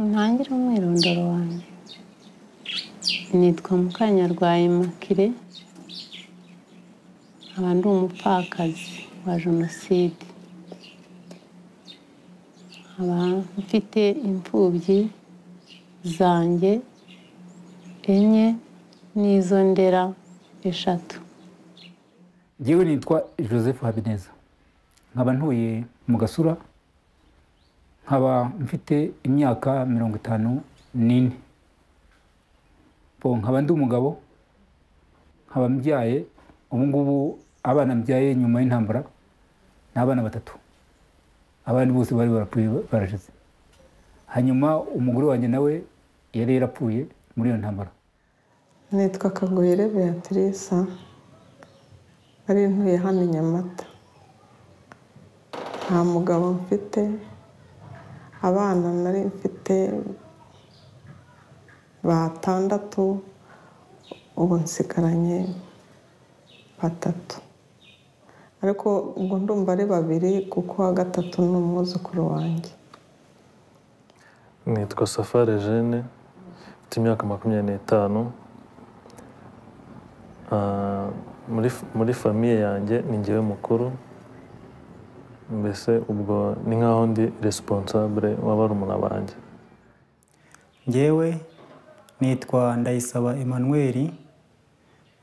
ntangire umwirondoro wanjye nitwa mukanyarwaye makire nkaba ndi umupfakazi wa jenoside nkaba mfite imfubyi zanjye enye n'izo ndera eshatu ngewe nitwa joseph habineza nkaba ntuye mu gasura nkaba mfite imyaka mirongo itanu n'ine Bo, nkaba ndi umugabo nkaba mbyaye ubu ngubu abana mbyaye nyuma y'intambara ni abana batatu abandi bose bari barapfuye barashize hanyuma umugore wanjye nawe yari yarapfuye muri iyo ntambara nitwa kagoyire beatrice nari ntuye hano i nyamata nta mugabo mfite abana nari mfite batandatu ubu nsigaranye batatu ariko ubwo ndumva ari babiri kuko uwa gatatu ni umwuzukuru wanjye nitwa safari jene mfite imyaka makumyabiri n'itanu Ah, muri muri famiye yanjye ni njyewe mukuru mbese ubwo ni nk'aho ndi responsable w'abarumuna banjye ngewe nitwa ndayisaba Emmanuel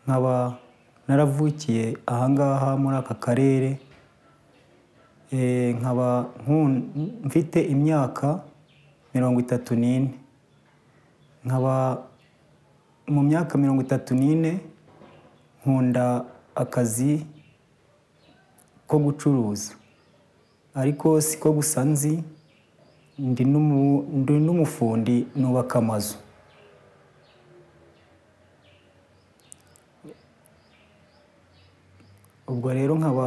nkaba naravukiye ahangaha muri aka karere Eh, nkaba nku- mfite imyaka mirongo itatu n'ine nkaba mu myaka mirongo itatu n'ine nkunda akazi ko gucuruza ariko siko gusa nzi ndi n'umu- ndi n'umufundi nubaka amazu ubwo rero nkaba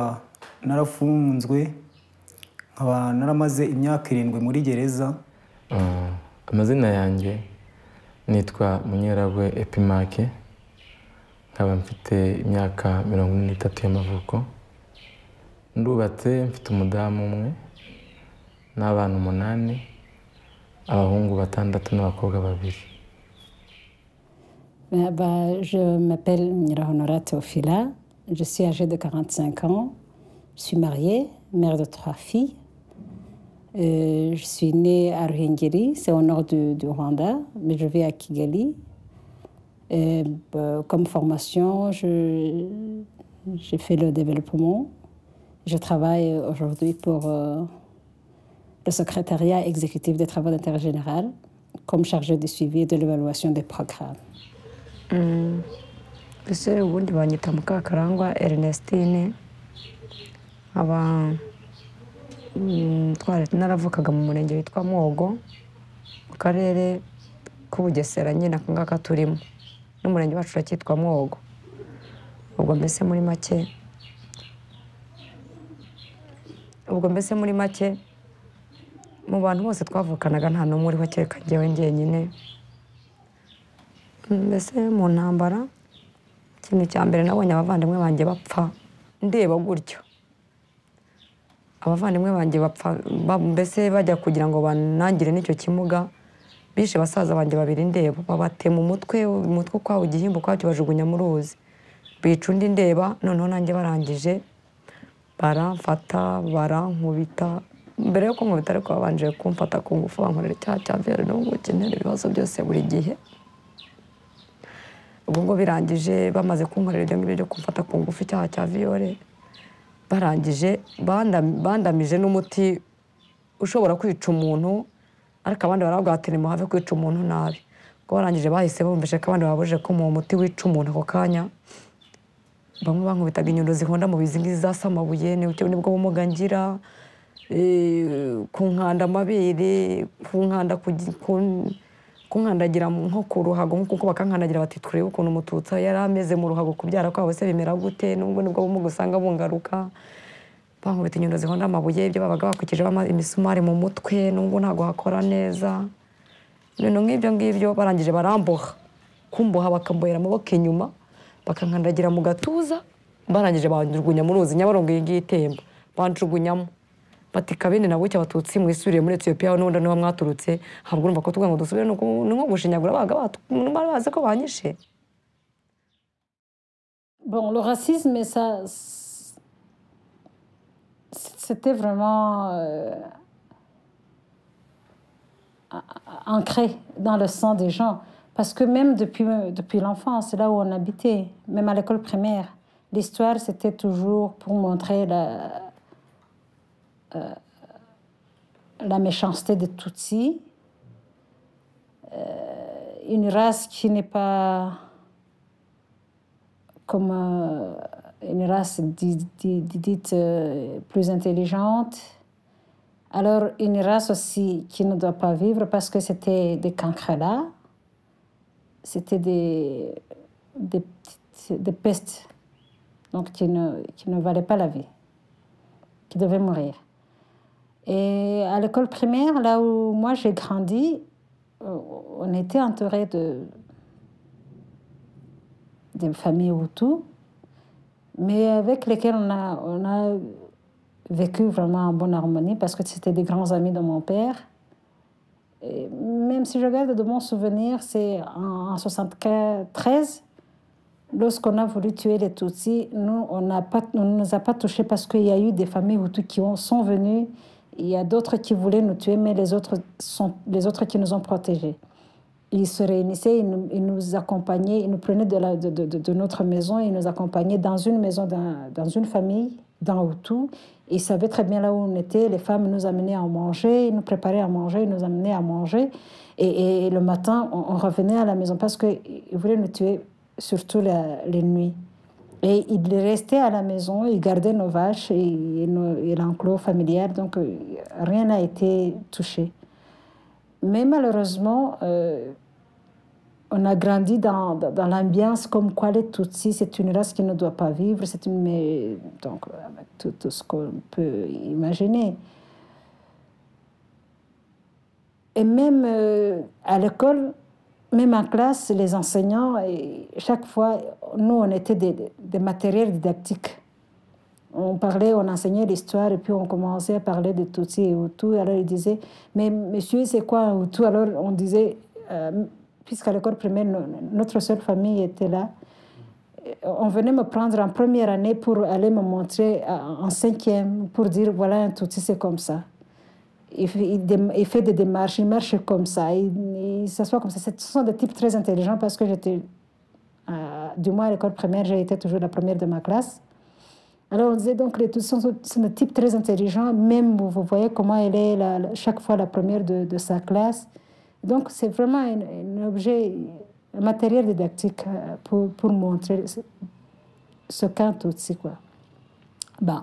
narafunzwe nkaba naramaze imyaka irindwi muri gereza Ah, amazina yanjye nitwa munyeragwe epimake nkaba mfite imyaka mirongo ine n'itatu y'amavuko ndubatse mfite umudamu umwe n'abana umunani abahungu batandatu n'abakobwa babiri Euh, bah, je m'appelle Mira Honora Teofila. Je suis âgée de 45 ans. Je suis mariée, mère de trois filles. Euh, je suis née à Ruhengeri, c'est au nord du, du Rwanda, mais je vis à Kigali. Et, bah, comme formation, je- j'ai fait le développement. Je travaille aujourd'hui pour euh, le secrétariat exécutif des travaux d'intérêt général comme chargée de suivi et de l'évaluation des programmes. mbese ubundi banyita mukakarangwa ernestine nkaba mm, twari naravukaga mu murenge witwa mwogo mu karere k'ubugesera nyine aka ngaka turimo n'umurenge wacu uracyitwa mwogo ubwo mbese muri make ubwo mbese muri make mu bantu bose twavukanaga nta n'umwe uriho kereka njyewe njyenyine mbese mu ntambara ikintu cya mbere nabonye abavandimwe banjye bapfa ndeba gutyo abavandimwe banjye bapfa ba- mbese bajya kugira ngo banangire n'icyo kimuga bishe basaza banjye babiri ndeba babatema umutwe umutwe ukwawo igihimba ukwacyo bajugunya mu ruzi bica undi ndeba noneho nanjye barangije baramfata barankubita mbere yo kunkubita ariko babanje kumfata ku ngufu bankorera icyaha cya vero n'ubuki ntera ibibazo byose buri gihe ubwo ngo birangije bamaze kunkorera ibyo ngibyo byo kumfata ku ngufu icyaha cya viyore barangije bandam- bandamije n'umuti ushobora kwica umuntu ariko abandi barabwatira muhave kwica umuntu nabi ubwo barangije bahise bumvishe ko abandi babujije ko uwo muti wica umuntu ako kanya bamwe bankubitaga inyundo zihonda mu bizi ngizi zasa amabuye ni bwo bumuga ngira eh, kunkanda amabere kunkanda ku gi- ku- kunkandagira mu- nko ku ruhago kuko bakankandagira bati turebe ukuntu umututsa yari ameze mu ruhago kubyara kwabo se bimera gute nubwo nibwo bumuga usanga bungaruka bankubita inyundo zihonda amabuye ibyo babaga bakwikije imisumari mu mutwe nubwo ntabwo hakora neza ibintu nk'ibyo ngibyo barangije baramboha kumboha bakambohera amaboko inyuma bakankandagira mu gatuza barangije banjugunya mu ruzi nyabarongo iyi ngiyi itemba banjugunyamo bati kabene na bucya abatutsi mwisubiriye muri etiyopiya n'ubundi niho mwaturutse ntabwo urumva ko tuvuga ngo dusubire ni uku- ni nko gushinyagura abaga bacu bari bazi ko banyishe Bon, le racisme, ça. c- C'était vraiment. euh, a- a- ancré dans le sang des gens. Parce que même depuis, depuis l'enfance, là où on habitait, même à l'école primaire, l'histoire, c'était toujours pour montrer la, euh, la méchanceté des Tutsis. Euh, une race qui n'est pas comme euh, une race di- di- di- dite euh, plus intelligente. Alors, une race aussi qui ne doit pas vivre parce que c'était des cancrelats, c'était des, des, petites- des pestes, donc qui ne, qui ne valaient pas la vie, qui devaient mourir. Et à l'école primaire, là où moi j'ai grandi, euh, on était entouré de, des familles hutus, mais avec lesquelles on a, on a vécu vraiment en bonne harmonie parce que c'était des grands amis de mon père. Et même si je garde de bons souvenirs, c'est en, 1973, lorsqu'on a voulu tuer les Tutsis, nous, on n'a pas- on ne nous a pas touchés parce qu'il y a eu des familles hutus qui ont- sont venues. Il y a d'autres qui voulaient nous tuer, mais les autres, sont, les autres qui nous ont protégés. Ils se réunissaient, ils nous, ils nous accompagnaient, ils nous prenaient de, la- de- de- de- de notre maison, ils nous accompagnaient dans une maison, d'un- dans, une famille, dans Hutu. Ils savaient très bien là où on était. Les femmes nous amenaient à manger, ils nous préparaient à manger, ils nous amenaient à manger. Et, et- et le matin, on, on revenait à la maison parce qu'ils voulaient nous tuer, surtout la- les nuits. Et ils restaient à la maison, ils gardaient nos vaches et, et nos- et l'enclos familial. Donc euh, rien n'a été touché. Mais malheureusement, euh, on a grandi dans, dans, dans l'ambiance comme quoi les Tutsis, c'est une race qui ne doit pas vivre, c'est une. mais- donc, avec tout, tout ce qu'on peut imaginer. Et même euh, à l'école, même en classe, les enseignants, et chaque fois, nous, on était des, des matériels didactiques. On parlait, on enseignait l'histoire et puis on commençait à parler de Tutsi et Hutu. Alors ils disaient, mais monsieur, c'est quoi un Hutu Alors on disait, Euh, puisqu'à l'école primaire, no- notre seule famille était là, on venait me prendre en première année pour aller me montrer à- en cinquième, pour dire, voilà, un Tutsi, c'est comme ça. Il fait, il dé- il fait des démarches, il marche comme ça, il, il s'assoit comme ça. C'est- Ce sont des types très intelligents parce que j'étais, euh, du moins à l'école primaire, j'ai été toujours la première de ma classe. Alors on disait donc les Tutsis sont, sont des types très intelligents, même vous, vous voyez comment elle est la- la- chaque fois la première de, de sa classe. Donc c'est vraiment un, un objet, un matériel didactique euh, pour, pour montrer ce, ce qu'un Tutsi quoi. Bon.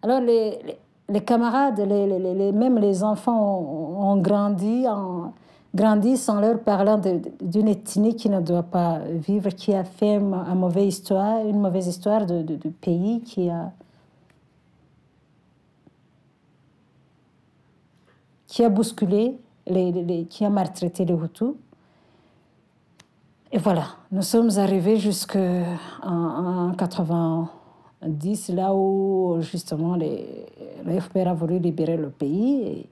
Alors, les, les- les camarades, les, les- les- les- même les enfants ont, ont grandi, en, grandissent en leur parlant de- de- d'une ethnie qui ne doit pas vivre, qui a fait une, mauvaise histoire, une mauvaise histoire de- de- du pays, qui a. qui a bousculé, les, les- les- qui a maltraité les Hutus. Et voilà, nous sommes arrivés jusqu'en en 90, là où justement les, le FPR a voulu libérer le pays. Et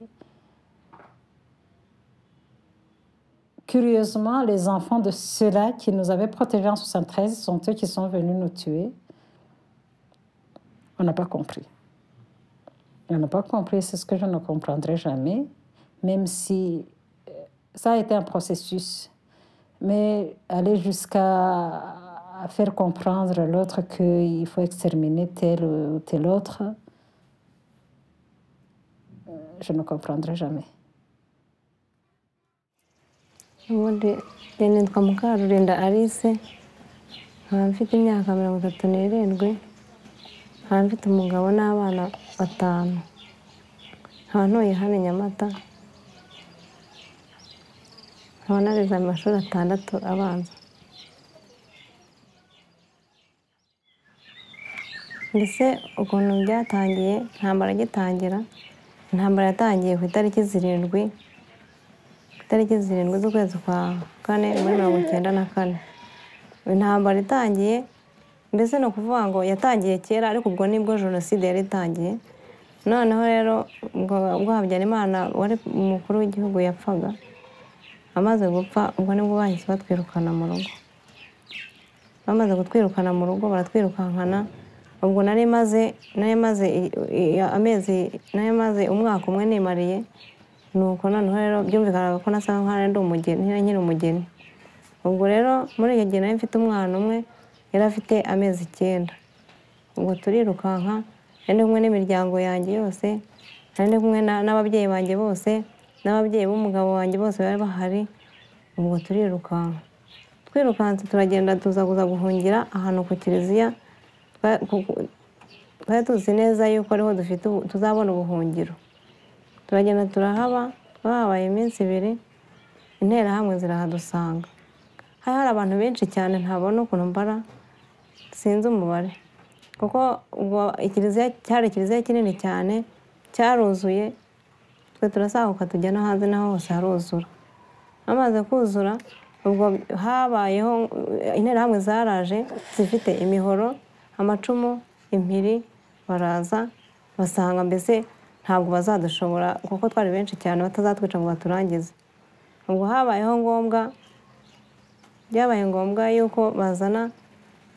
Curieusement, les enfants de ceux-là qui nous avaient protégés en 73 sont eux qui sont venus nous tuer. On n'a pas compris. On n'a pas compris, c'est ce que je ne comprendrai jamais, même si euh, ça a été un processus. Mais aller jusqu'à à faire comprendre à l'autre qu'il faut exterminer tel ou tel autre, euh, je ne comprendrai jamais. ubundi njye nitwa mukarurinda alice nkaba mfite imyaka mirongo itatu n'irindwi nkaba mfite umugabo n'abana batanu nkaba ntuye hano i nyamata nkaba narize amashuri atandatu abanza mbese ukuntu byatangiye intambara igitangira intambara yatangiye ku itariki zirindwi ku itariki zirindwi z'ukwezi kwa kane muri mirongo icyenda na kane intambara itangiye mbese ni ukuvuga ngo yatangiye kera ariko ubwo nibwo jenoside yari itangiye noneho rero ubwo ubwo habyarimana wari umukuru w'igihugu yapfaga amaze gupfa ubwo nibwo bahise batwirukana mu rugo bamaze kutwirukana mu rugo baratwirukankana ubwo nari maze nari maze i- i- amezi nari maze umwaka umwe nimariye nuko noneho rero byumvikanaga ko nasa nkaho ari umugeni nkiri umugeni ubwo rero muri iyo gihe nari mfite umwana umwe yari afite amezi icyenda ubwo turirukanka nari ndi kumwe n'imiryango yanjye yose nari ndi kumwe na- n'ababyeyi banjye bose n'ababyeyi b'umugabo wanjye bose bari bahari ubwo turirukanka twirukanse turagenda tuza kuza guhungira ahantu ku kiliziya Twa- ku- ku- twari tuzi neza yuko ariho dufite ubu- tuzabona ubuhungiro turagenda turahaba bahabaye iminsi ibiri interahamwe zirahadusanga hari hari abantu benshi cyane ntabona ukuntu mbara sinzi umubare kuko ubwo ikiliziya cyari ikiliziya kinini cyane cyaruzuye twe turasahuka tujya no hanze naho hose haruzura amaze kuzura ubwo habayeho eh, interahamwe zaraje zifite imihoro amacumu impiri baraza basanga mbese ntabwo bazadushobora kuko twari benshi cyane batazatwica ngo baturangize ubwo habayeho ngombwa byabaye ngombwa yuko bazana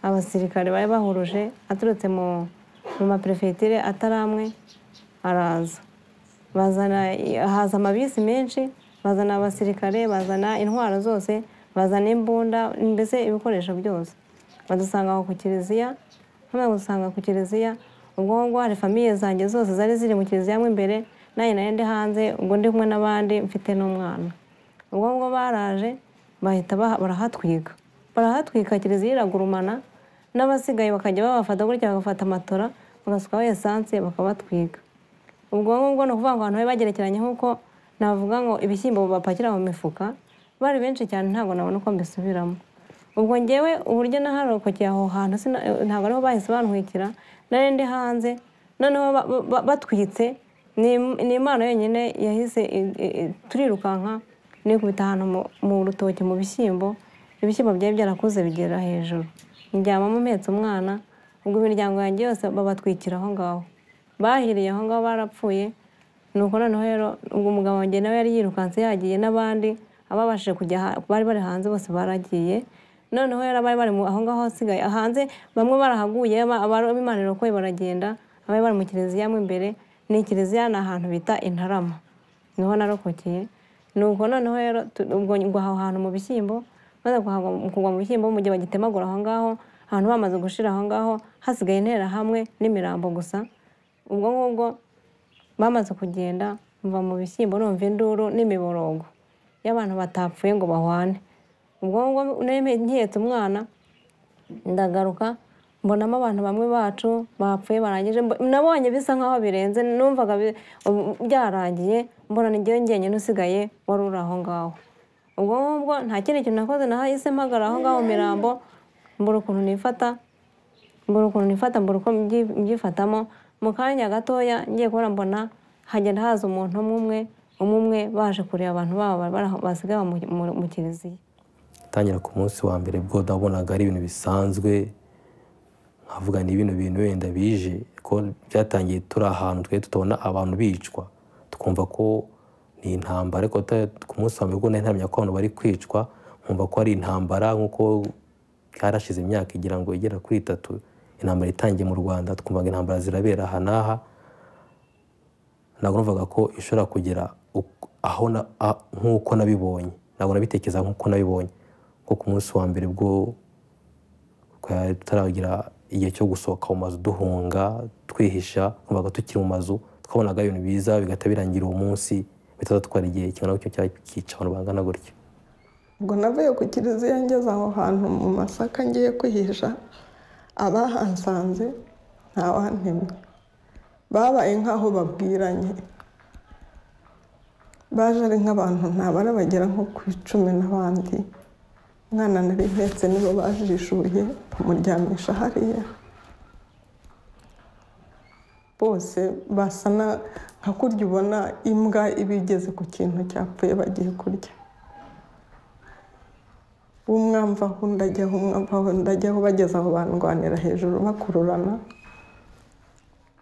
abasirikare bari bahuruje aturutse mu mu maperefetire atari amwe araza bazana haza amabisi menshi bazana abasirikare bazana intwaro zose bazana imbunda mbese ibikoresho byose badusanga aho ku kiliziya bamaze gusanga ku kiliziya ubwo ngubwo hari famiye zanjye zose zari ziri mu kiliziya mo imbere nanjye nari ndi hanze ubwo ndi kumwe n'abandi mfite n'umwana ubwo ngubwo baraje bahita baha- barahatwika barahatwika kiliziya iragurumana n'abasigaye bakajya babafata gutya bagafata amatora bagasukaho esanse bakabatwika ubwo ngubwo ni ukuvuga ngo abantu bari bagerekeranye nk'uko navuga ngo ibishyimbo bapakira mu mifuka bari benshi cyane ntabwo nabona uko mbisubiramo ubwo ngewe uburyo naharokokeye aho hantu sina- ntabwo ariho bahise bantwikira nari ndi hanze noneho ba- ba- batwitse ni ni imana yonyine yahise i- i- i- turirukanka nikubita ahantu mu- mu rutoki mu bishyimbo ibishyimbo byari byarakuze bigera hejuru ndyamamo mpetse umwana ubwo imiryango yanjye yose babatwikira aho ngaho bahiriye aho ngaho barapfuye nuko noneho rero ubwo umugabo wanjye nawe yari yirukanse yagiye n'abandi ababashije kujya ha- bari bari hanze bose baragiye noneho rero abari bari mu- aho ngaho hasigaye hanze bamwe barahaguye aba- abari b'Imana irokoye baragenda abari bari mu kiliziya mo imbere ni kiliziya ni ahantu bita intarama niho narokokeye nuko noneho rero tu- ubwo ngwa aho hantu mu bishyimbo maze kuhagwa mu kugwa mu bishyimbo mu gihe bagitemagura aho ngaho ahantu bamaze gushira aho ngaho hasigaye intera hamwe n'imirambo gusa ubwo ngubwo bamaze kugenda mva mu bishyimbo numva induru n'imiborogo y'abantu batapfuye ngo bahwane ubwo ngubwo nari nketse umwana ndagaruka mbonamo abantu bamwe bacu bapfuye barangije mbo- nabonye bisa nkaho birenze numvaga bi- ubu- byarangiye mbona ni njyewe njyenyine usigaye wari uri aho ngaho ubwo ngubwo nta kindi kintu nakoze nahise mpagara aho ngaho mu mirambo mbura ukuntu nifata mbura ukuntu nifata mbura uko mbyi- mbyifatamo mu kanya gatoya ngiye kubona mbona hagenda haza umuntu umwe umwe umwe umwe baje kureba abantu babo bari baraho- basigaye mu- mu- mu kiliziya tangira ku munsi wa mbere bwo nabonaga ari ibintu bisanzwe nkavuga ni ibintu bintu wenda bije ko byatangiye turi ahantu twe tutabona abantu bicwa twumva ko ni intambara ariko ta- ku munsi wa mbere ubwo nari ntamenya ko abantu bari kwicwa nkumva ko ari intambara nk'uko byarashize imyaka igira ngo igera kuri itatu intambara itangiye mu rwanda twumvaga intambara zirabera aha n'aha ntabwo numvaga ko ishobora kugera uko- aho na- a- nk'uko nabibonye ntabwo nabitekereza nk'uko nabibonye nko ku munsi wa mbere bwo twari tutaragira igihe cyo gusohoka mu mazu duhunga twihisha twumvaga tukiri mu mazu twabonaga ibintu biza bigahita birangira uwo munsi bitaza twara igihe kingana gutyo cyangwa kikica abantu bangana gutyo ubwo navuye ku kiliziya ngeze aho hantu mu masaka ngiye kwihisha abahansanze ntawantemye babaye nk'aho babwiranye baje ari nk'abantu ntabara bagera nko ku icumi n'abandi umwana nari mpetse nibo bajishuye bamuryamisha hariya bose basa na nka kurya ubona imbwa iba igeze ku kintu cyapfuye bagiye kurya uwo mwamva aho undi ajyaho umwamva aho undi ajyaho bageze aho bandwanira hejuru bakururana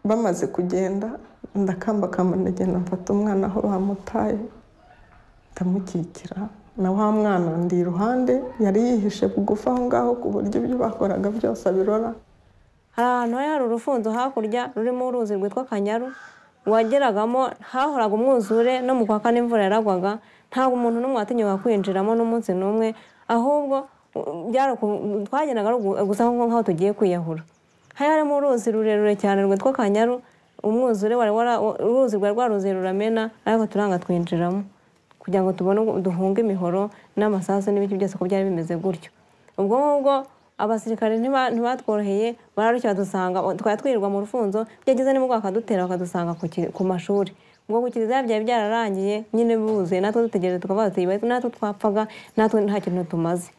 bamaze kugenda ndakambakamba ndagenda mfata umwana aho bamutaye ndamukikira na wa mwana ndi iruhande yari yihishe bugufi aho ngaho ku buryo ibyo bakoraga byose abirora hari ahantu hari hari urufunzo hakurya rurimo uruzi rwitwa kanyaru wageragamo hahoraga umwuzure no mu kwa kane imvura yaragwaga ntabwo umuntu n'umwe watinyuka kwinjiramo n'umunsi n'umwe ahubwo u- byari uku- twagendaga ari ugu- gusa nko nk'aho tugiye kwiyahura hari harimo uruzi rurerure cyane rwitwa kanyaru umwuzure wari wara wa- uruzi rwari rwaruzuye ruramena ariko turanga twinjiramo kugira ngo tubone uko- duhunge imihoro n'amasasu n'ibiti byose ko byari bimeze gutyo ubwo ngubwo abasirikare ntiba- ntibatworoheye bararushya badusanga twari twirirwa mu rufunzo byageze nimugwa bakadutera bakadusanga ku ki- ku mashuri ubwo ku kiliziya byari byararangiye nyine buzuye natwe dutegereje tukavuga tuti "Bati, natwe twapfaga natwe nta kintu tumaze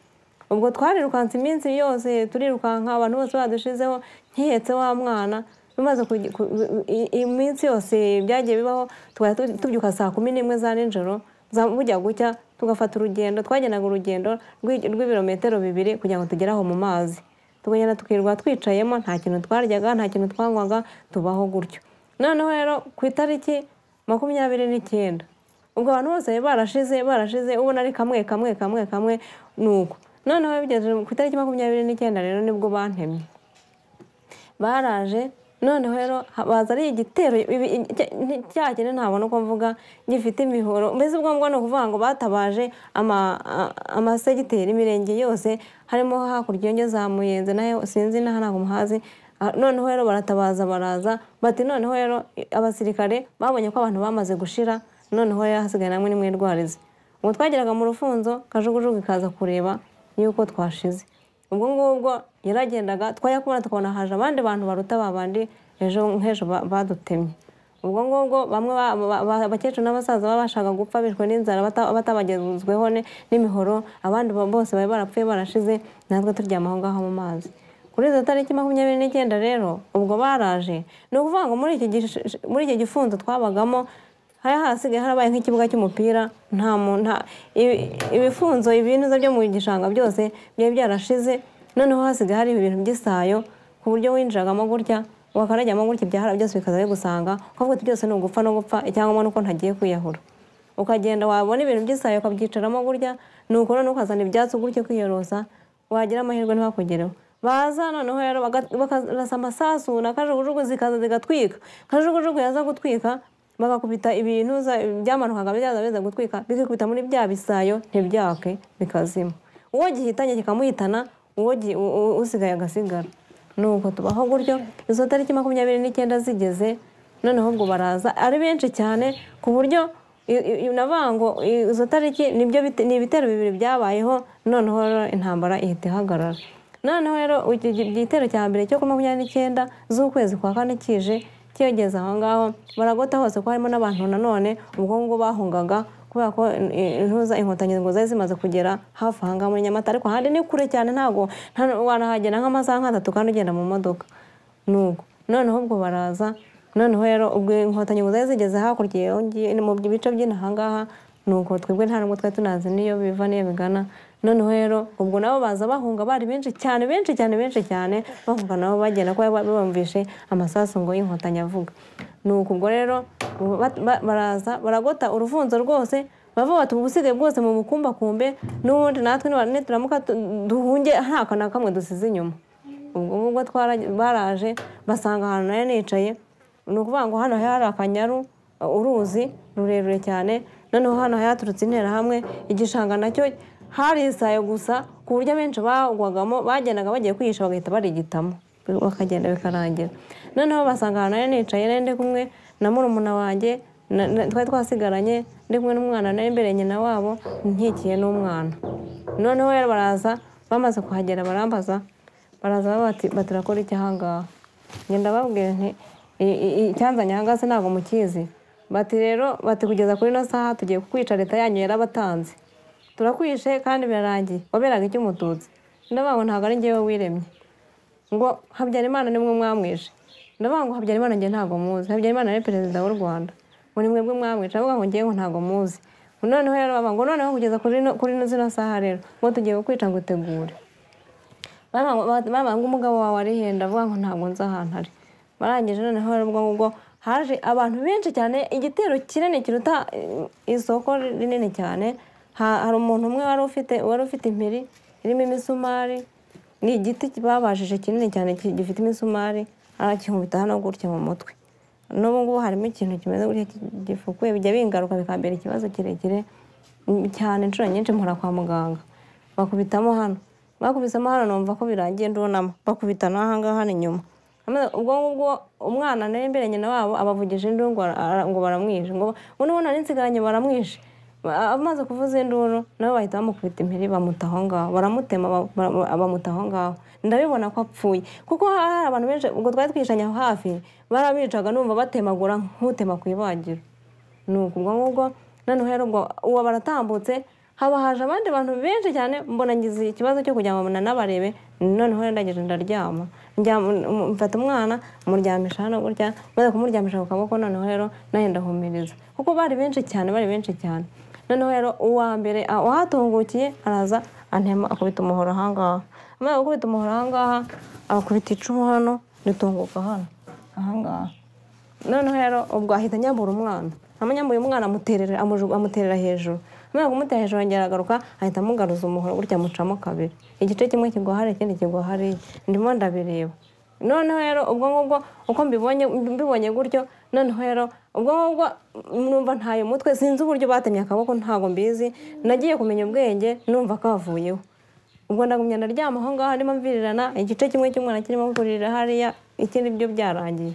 ubwo twarirukanse iminsi yose turirukanka abantu bose badushizeho nkihetse wa mwana bimaze kugi- ku- i- iminsi yose byagiye bibaho tukajya tu- tubyuka saa kumi n'imwe za nijoro za- bujya gucya tugafata urugendo twagendaga urugendo rw'i- rw'ibirometero bibiri kugira ngo tugere aho mu mazi tukagenda tukirirwa twicayemo nta kintu twaryaga nta kintu twanywaga tubaho gutyo noneho rero ku itariki makumyabiri n'icyenda ubwo abantu bose bari barashize barashize ubona ari kamwe kamwe kamwe kamwe ni uko noneho bigeze ku itariki makumyabiri n'icyenda rero nibwo bantemye baraje noneho rero ha- baza ari igitero ibi- i- cya- nti- cya kintu ntabona uko mvuga gifite imihoro mbese ubwo ngubwo ni ukuvuga ngo batabaje ama- a- amasegiteri imirenge yose harimo hakurya yongeye za muyenze nayo sinzi n'aha ntabwo muhazi Ah, noneho rero baratabaza baraza bati noneho rero i- abasirikare babonye ko abantu bamaze gushira noneho rero hasigaye namwe nimwirwarize ubwo twageraga mu rufunzo kajugujugu ikaza kureba yuko twashize ubwo ngubwo yaragendaga twajya kubona tukabona haje abandi bantu baruta ba bandi ejo nk'ejo ba- badutemye ubwo ngubwo bamwe ba- ba- ba- abakecuru n'abasaza babashaga gupfa bishwe n'inzara bata- batabagezweho ne- n'imihoro abandi ba- bose bari barapfuye barashize natwe turyama aho ngaho mu mazi kuri izo tariki makumyabiri n'icyenda rero ubwo baraje ni ukuvuga ngo muri iki gish- muri iki gifunzo twabagamo hari hasigaye harabaye nk'ikibuga cy'umupira nta mu- nta ibi- ibifunzo ibinuza byo mu gishanga byose byari byarashize noneho hasigaye hari ibintu by'isayo ku buryo winjiragamo gutya wakarajyamo gutya ibyahara byose bikaza bigusanga ukavuga uti byose ni ugupfa no gupfa icyangombwa ni uko ntagiye kwiyahura ukagenda wabona ibintu by'isayo ukabyicaramo gutya nuko noneho ukazana ibyatsi gutya kwiyorosa wagira amahirwe ntibakugereho baza noneho rero baga- bakarasa amasasu na kajugujugu zikaza zigatwika kajugujugu yaza gutwika bagakubita ibintu za- byamanukaga byaza biza gutwika bigakubita muri bya bisayo ntibyake bikazima uwo gihitanye kikamuhitana uwo gi- u- u- usigaye agasigara nuko tubaho gutyo izo tariki makumyabiri n'icyenda zigeze noneho ubwo baraza ari benshi cyane ku buryo i- i- i- navuga ngo i- izo tariki nibyo bite- ni ibitero bibiri byabayeho noneho rero intambara ihita ihagarara noneho rero iki gi- igitero cya mbere cyo kuri makumyabiri n'icyenda z'ukwezi kwa kane kije kiyogeza aho ngaho baragota hose ko harimo n'abantu nanone ubwo ngubwo bahungaga kubera ko eh, intuza inkotanyi ngo zari zimaze kugera hafi aha ngaha muri nyamata ariko ahandi ni kure cyane ntabwo nta- wanahagera nk'amasaha nk'atatu kandi ugenda mu modoka nuko noneho ubwo baraza noneho rero ubwo inkotanyi ngo zari zigeze hakurya iyo ngiyo ni mu bice by'inaha ngaha nuko twebwe nta nubwo twari tunazi n'iyo biva n'iyo bigana noneho rero ubwo nabo baza bahunga bari benshi cyane benshi cyane benshi cyane bahunga nabo bagenda kuko bari bumvishe amasasu ngo y'inkotanyi avuga nuko ubwo rero ba- ba- baraza baragota urufunzo rwose bavuga bati ubusigaye bwose mu bukumbakumbe n'ubundi natwe niba- nituramuka tu- duhunge nta kantu na kamwe dusize inyuma ubwo ngubwo twara- baraje basanga ahantu nari nicaye ni ukuvuga ngo hano hari akanyaru uruzi rurerure cyane noneho hano haturutse interahamwe igishanga nacyo hari isayo gusa ku buryo abenshi bagwagamo bagendaga bagiye kwihisha bagahita barigitamo bakagenda bikarangira noneho basanga ahantu nari nicaye nari ndi kumwe na murumuna wanjye na- na- twari twasigaranye ndi kumwe n'umwana nari imbere nyina wabo nkikiye n'umwana noneho rero baraza bamaze kuhagera barambaza baraza baba bati bati "Urakora iki aha ngaha ngenda babwira nti "I- i- i- icyanzanye aha ngaha se ntabwo mukizi bati rero bati kugeza kuri ino saha tugiye kukwica leta yanyu yarabatanze turakwishe kandi birarangiye waberaga icy'umututsi ndavuga ngo ntabwo ari njyewe wiremye ngo habyarimana nimwe mwamwishe ndavuga ngo habyarimana njye ntabwo muzi habyarimana ni perezida w'u rwanda ngo ni mwebwe mwamwishe ndavuga ngo njyewe ntabwo muzi ngo noneho rero baba ngo noneho kugeza kuri no- kuri zino saha rero ngo tugiye kukwica ngo utegure babaga umugabo wawe ari henda avuga ngo ntabwo nzi ahantu ari barangije noneho rero ubwo ngubwo haje abantu benshi cyane igitero kinini kiruta eh, isoko rinini cyane Ha- hari umuntu umwe wari ufite wari ufite impiri irimo imisumari ni igiti babajije kinini cyane ki- gifite imisumari arakinkubita hano gutya mu mutwe n'ubu ngubu harimo ikintu kimeze gutya ki- gifukuye bijya bingaruka bikambera ikibazo kirekire mm, cyane inshuro nyinshi mpora kwa muganga bakubitamo hano bakubisemo hano numva ko birangiye ndunama bakubita n'ahangaha hano inyuma Amaze- ubwo ngubwo umwana nari imbere nyina wabo abavugije induru ngo ara- ara- ngo baramwishe ngo uno ubona n'insigaranye baramwishe Ba- amaze kuvuza induru nabo bahita bamukubita impiri bamuta aho ngaho baramutema ba- ba- ba- bamuta aho ngaho ndabibona ko apfuye kuko hari hari abantu benshi ubwo twari twishanye aho hafi barabicaga numva batemagura nk'utema ku ibagiro nuko ubwo ngubwo noneho rero ubwo uwo baratambutse haba haje abandi bantu benshi cyane mbona ngize ikibazo cyo kugira ngo mbona nabarebe noneho rero ndageze ndaryama Ndyama- um- mfata umwana muryamisha hano gutya maze kumuryamisha ku kaboko noneho rero nayo ndahumiriza kuko bari benshi cyane bari benshi cyane noneho rero uwa mbere ah, uwahatungukiye araza antema akubita umuhoro ahangaha amaze gukubita umuhoro ahangaha akubita icumu hano ritunguka hano ahangaha noneho rero ubwo ahita anyambura umwana amanyambuye umwana amuterera amuju- amuterera hejuru amara kumutera hejuru yongera agaruka ahita amugaruza umuhoro gutya amucamo kabiri igice kimwe kigwa hariya ikindi kigwa hariya ndimo ndabireba noneho rero ubwo ngubwo uko mbibonye mbibonye gutyo noneho rero ubwo ngubwo numva ntaye umutwe sinzi uburyo batemye akaboko ntabwo mbizi nagiye kumenya ubwenge numva kavuyeho ubwo ndagumya ndaryama aho ngaho ndimo mvirirana igice kimwe cy'umwana kirimo kurira hariya ikindi byo byarangiye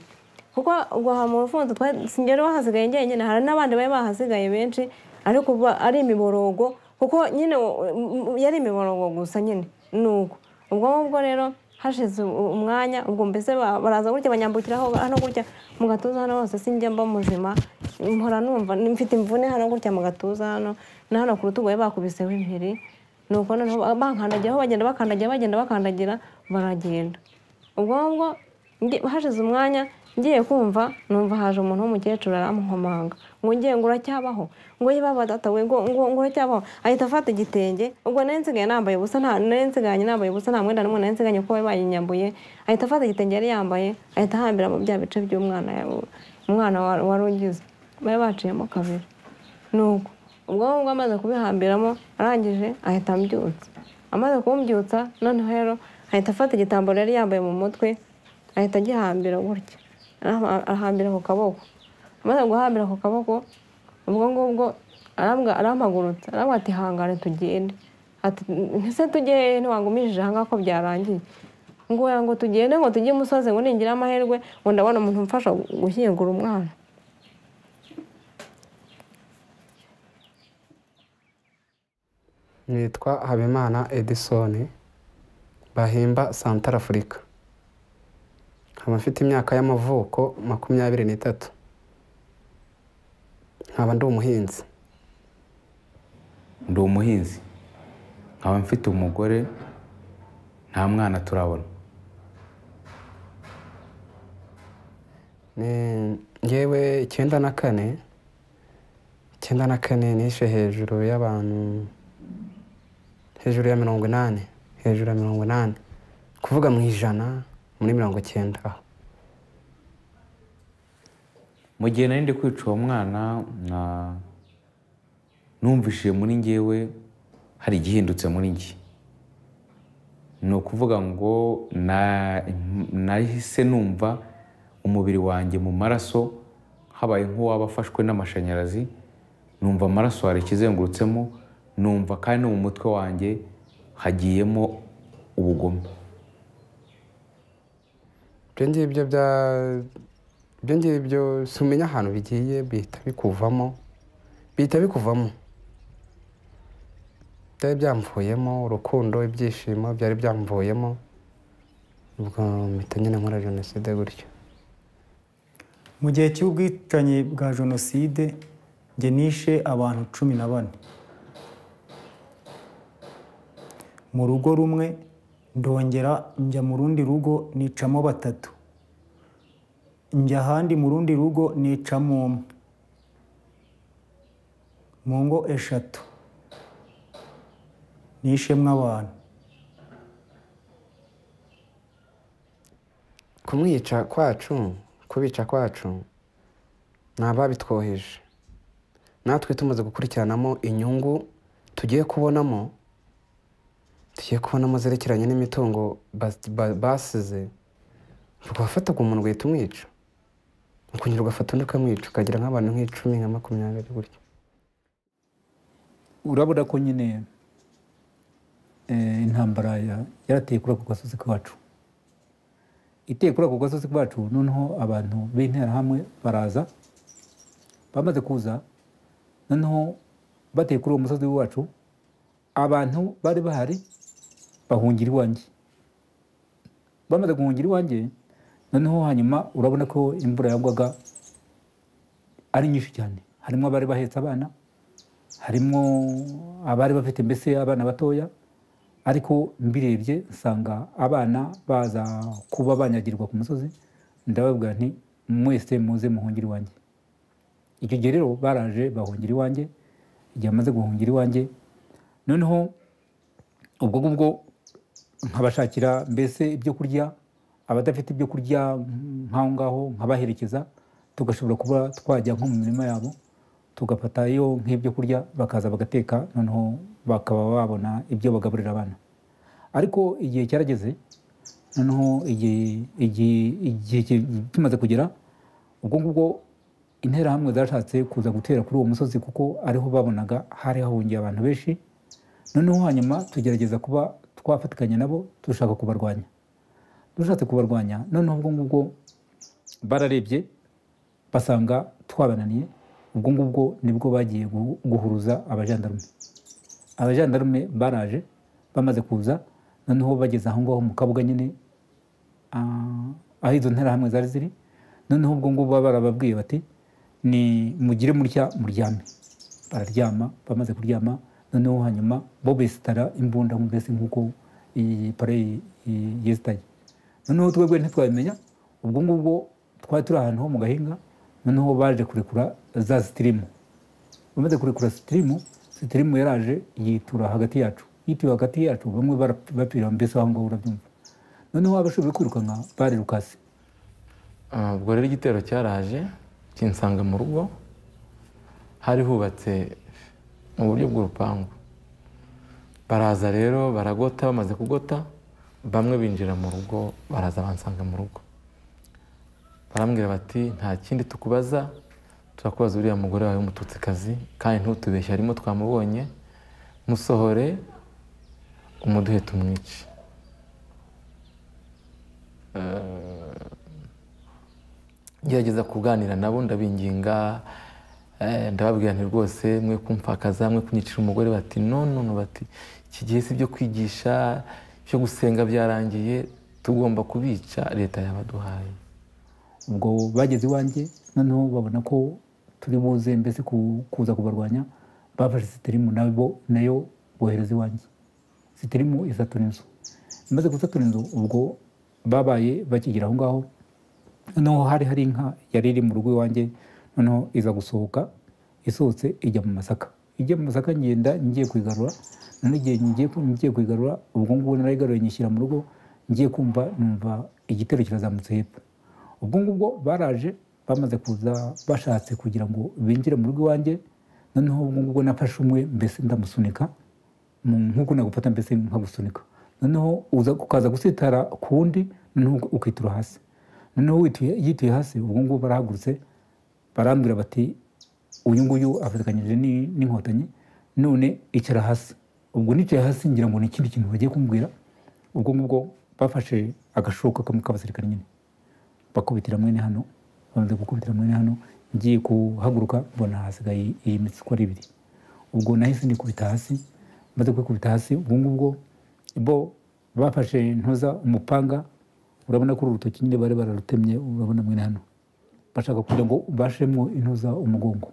kuko ubwo aha mu rufunzo twari- sinjyewe wahasigaye njyenyine hari n'abandi bari bahasigaye benshi ariko uba ari imiborogo kuko nyine u- u- yari imiborogo gusa nyine nuko ubwo ngubwo rero hashize u- umwanya ubwo mbese ba- baraza gutya banyambukira aho- hano gutya mu gatuza hano hose sinjya mba muzima mpora numva mfite imvune hano gutya mu gatuza hano na hano ku rutugu bari bakubiseho impiri nuko noneho ba- bankandagiraho bagenda bakandagira bagenda bakandagira baragenda ubwo ngubwo nge- hashize umwanya ngiye kumva numva haje umuntu w'umukecuru aramukomanga ngo ngiye ngo uracyabaho ngo yiba badatawe ngo ngo ngo uracyabaho ahita afata igitenge ubwo nari nsigaye nambaye ubusa nta nari nsigaranye nambaye ubusa nta mwenda n'umwe nari nsigaranye kuko bari bayinyambuye ahita afata igitenge yari yambaye ahita ahambira mu bya bice by'umwana ya- umwana wa- wari ugize bari baciyemo kabiri nuko ubwo ngubwo amaze kubihambiramo arangije ahita ambyutsa amaze kumbyutsa noneho rero ahita afata igitambaro yari yambaye mu mutwe ahita agihambira gutya Araha- ahambira ku kaboko amaze guhambira ku kaboko ubwo ngubwo arambwa- arampagurutsa arambwira ati hangare tugende ati ese tujye ntiwangumishije ahangaha ko byarangiye ngo oya ngo tugende ngo tujye imusozi ngo ningira amahirwe ngo ndabona umuntu umfasha gushyingura umwana nitwa habimana edison bahimba santara afurika nkaba mfite imyaka y'amavuko makumyabiri n'itatu nkaba ndi umuhinzi ndi umuhinzi nkaba mfite umugore nta mwana turabona Ni- ngewe icyenda na kane icyenda na kane nishe hejuru y'abantu hejuru ya mirongo inani hejuru ya mirongo inani kuvuga mu ijana muri mirongo icyenda aho mu gihe nari ndi kwica uwo mwana na numvishije muri ngewe hari igihindutse muri nge ni ukuvuga ngo na- nahise numva umubiri wanjye mu maraso habaye nk'uwaba afashwe n'amashanyarazi numva amaraso hari ikizengurutsemo numva kandi no mu mutwe wanjye hagiyemo ubugome ibyo ngibyo bya ibyo ngibyo si umenya ahantu bigiye bihita bikuvamo bihita bikuvamo byari byamvuyemo urukundo ibyishimo byari byamvuyemo ubwo mpita nyine nkora jenoside gutyo mu gihe cy'ubwicanyi bwa jenoside njye nishe abantu cumi na bane mu rugo rumwe ndongera njya mu rundi rugo nicamo batatu njya ahandi mu rundi rugo nicamo umwe mu ngo eshatu nishemwe abantu kumwica kwacu kubica kwacu ni ababitwoheje natwe tumaze gukurikiranamo inyungu tugiye kubonamo tugiye kubonamo zerekeranye n'imitungo bas- ba- basize rwafataga umuntu ugahita umwica ukongera ugafata undi ukamwica ukagira nk'abantu nk'icumi nka makumyabiri gutya urabona ko nyine eh, intambara ya- yarateye kuri ako gasozi kacu iteye kuri ako gasozi kacu noneho abantu b'interahamwe baraza bamaze kuza noneho bateye kuri uwo musozi wacu abantu bari bahari bahungira iwanjye bamaze guhungira iwanjye noneho hanyuma urabona ko imvura yagwaga ari nyinshi cyane harimo abari bahetse abana harimo abari bafite mbese abana batoya ariko mbirebye nsanga abana baza kuba banyagirwa ku musozi ndababwira nti mwese muze muhungire iwanjye icyo gihe rero baraje bahungira iwanjye igihe bamaze guhungira iwanjye noneho ubwo ngubwo nkabashakira mbese ibyo kurya abadafite ibyo kurya nk'aho ngaho nkabaherekeza tugashobora kuba twajya nko mu mirima yabo tugafatayo nk'ibyo kurya bakaza bagateka noneho bakaba babona ibyo bagaburira abana ariko igihe cyarageze noneho igihe igihe- igihe ki- kimaze kugera ubwo ngubwo interahamwe zashatse kuza gutera kuri uwo musozi kuko ariho babonaga hari hahungiye abantu benshi noneho hanyuma tugerageza kuba twafatikanya nabo dushaka kubarwanya dushatse kubarwanya noneho ubwo ngubwo bararebye basanga twabananiye ubwo ngubwo nibwo bagiye gu- guhuruza abajandarume abajandarume baraje bamaze kuza noneho bageze aho ngaho mu kabuga nyine ah, aho izo nterahamwe zari ziri noneho ubwo ngubwo baba barababwiye bati ni mugire mutya muryame bararyama bamaze kuryama noneho hanyuma bo besitara imbunda mbese nk'uko iyi pare yesitaye noneho twebwe ntitwabimenya ubwo ngubwo twari turi ahantu ho mu gahinga noneho baje kurekura za sitirimu bamaze kurekura sitirimu sitirimu yaraje yitura hagati yacu yituye hagati yacu bamwe bara- bapfira mbese aho ngaho urabyumva noneho abashoboye kwirukanka barirukase Ah, ubwo rero igitero cyaraje kinsanga mu rugo hari hubatse mu buryo bw'urupangu baraza rero baragota bamaze kugota bamwe binjira mu rugo baraza bansanga mu rugo barambwira bati nta kindi tukubaza turakubaza uriya mugore wawe w'umututsikazi kandi ntutubeshye harimo twamubonye musohore umuduhe tumwice Eh, ngerageza kuganira nabo ndabinginga eh, ndababwira nti rwose mwe kumfakaza mwe kunyicira umugore bati nonono bati iki gihe si ibyo kwigisha byo gusenga byarangiye tugomba kubica leta yabaduhaye ubwo bageze iwanjye noneho babona ko turi buze mbese ku- kuza kubarwanya bafashe sitirimu nabo nayo bohereza iwanjye sitirimu isatura inzu imaze gusatura inzu ubwo babaye bakigera aho ngaho noneho hari hari inka yari iri mu rugo iwanjye noneho iza gusohoka isohotse ijya mu masaka ijya mu masaka ngenda ngiye kuyigarura noneho igihe ngiye ku- ngiye kuyigarura ubwo ngubwo narayigaruye nyishyira mu rugo ngiye kumva numva igitero kirazamutse hepfo ubwo ngubwo baraje bamaze kuza bashatse kugira ngo binjire mu rugo iwanjye noneho ubwo ngubwo nafashe umwe mbese ndamusunika mu- nk'uko nagufata mbese nkagusunika noneho uza ukaza gusitara ku wundi noneho ukitura hasi noneho wituye- yituye hasi ubwo ngubwo barahagurutse barambwira bati uyu nguyu afatikanyije ni- n'inkotanyi none icara hasi ubwo nicaye hasi ngira ngo ni ikindi kintu bagiye kumbwira ubwo ngubwo bafashe agashoka kamwe k'abasirikare nyine bakubitira mwene hano bamaze gukubitira mwene hano ngiye kuhaguruka mbona hasigaye iyi mitsi uko ari ibiri ubwo nahise nikubita hasi maze kwikubita hasi ubwo ngubwo bo bafashe ntuza umupanga urabona ko uru rutoki nyine bari bararutemye urabona mwene hano bashaka kugira ngo bashemo intuza umugongo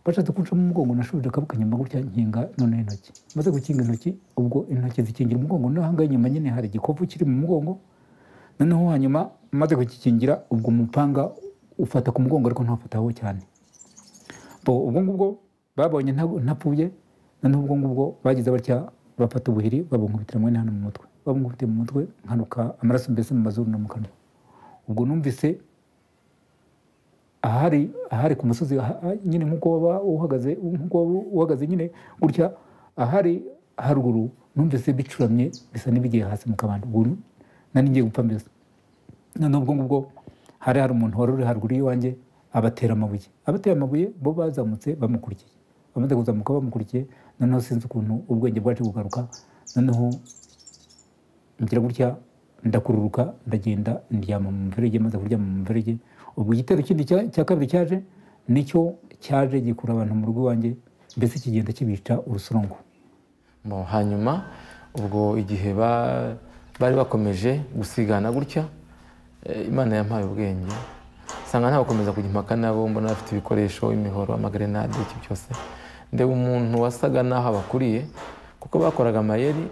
bashatse kunshamo umugongo nashubije akaboko inyuma gutya nkinga noneho intoki maze gukinga intoki ubwo intoki zikingira umugongo no hangaha inyuma nyine hari igikopu kiri mu mugongo noneho hanyuma maze kugikingira ubwo umupanga ufata ku mugongo ariko ntufataho cyane Bo, ubwo ngubwo babonye ntago- ntapfuye noneho ubwo ngubwo bagize batya bafata ubuhiri babunkubitira mwene hano mu mutwe babunkubitiye mu mutwe nkanuka amaraso mbese mu mazuru no mu kanwa ubwo numvise ahari ahari ku musozi aha- aha nyine nk'uko waba uhagaze nk'uko waba uhagaze nyine gutya ahari haruguru numvise bicuramye bisa n'ibigiye hasi mu kabando ubwo nari ngiye gupfa mbese noneho ubwo ngubwo hari hari umuntu wari uri haruguru y'iwanjye abatera amabuye abatera amabuye bo bazamutse bamukurikiye bamaze kuzamuka bamukurikiye noneho sinzi ukuntu ubwenge bwaje kugaruka noneho ngira gutya ndakururuka ndagenda ndyama mu mferege maze kuryama mu mferege ubwo igitero kindi cya cya kabiri cyaje nicyo cyaje gikura abantu mu rugo iwanjye mbese kigenda kibica urusorongo Bon, hanyuma ubwo igihe ba- bari bakomeje gusigana gutya eh, imana yampaye ubwenge nsanga nta gukomeza kujya impaka nabo mbona bafite ibikoresho imihoro amagrenade iki byose ndeba umuntu wasaga naho abakuriye kuko bakoraga amayeri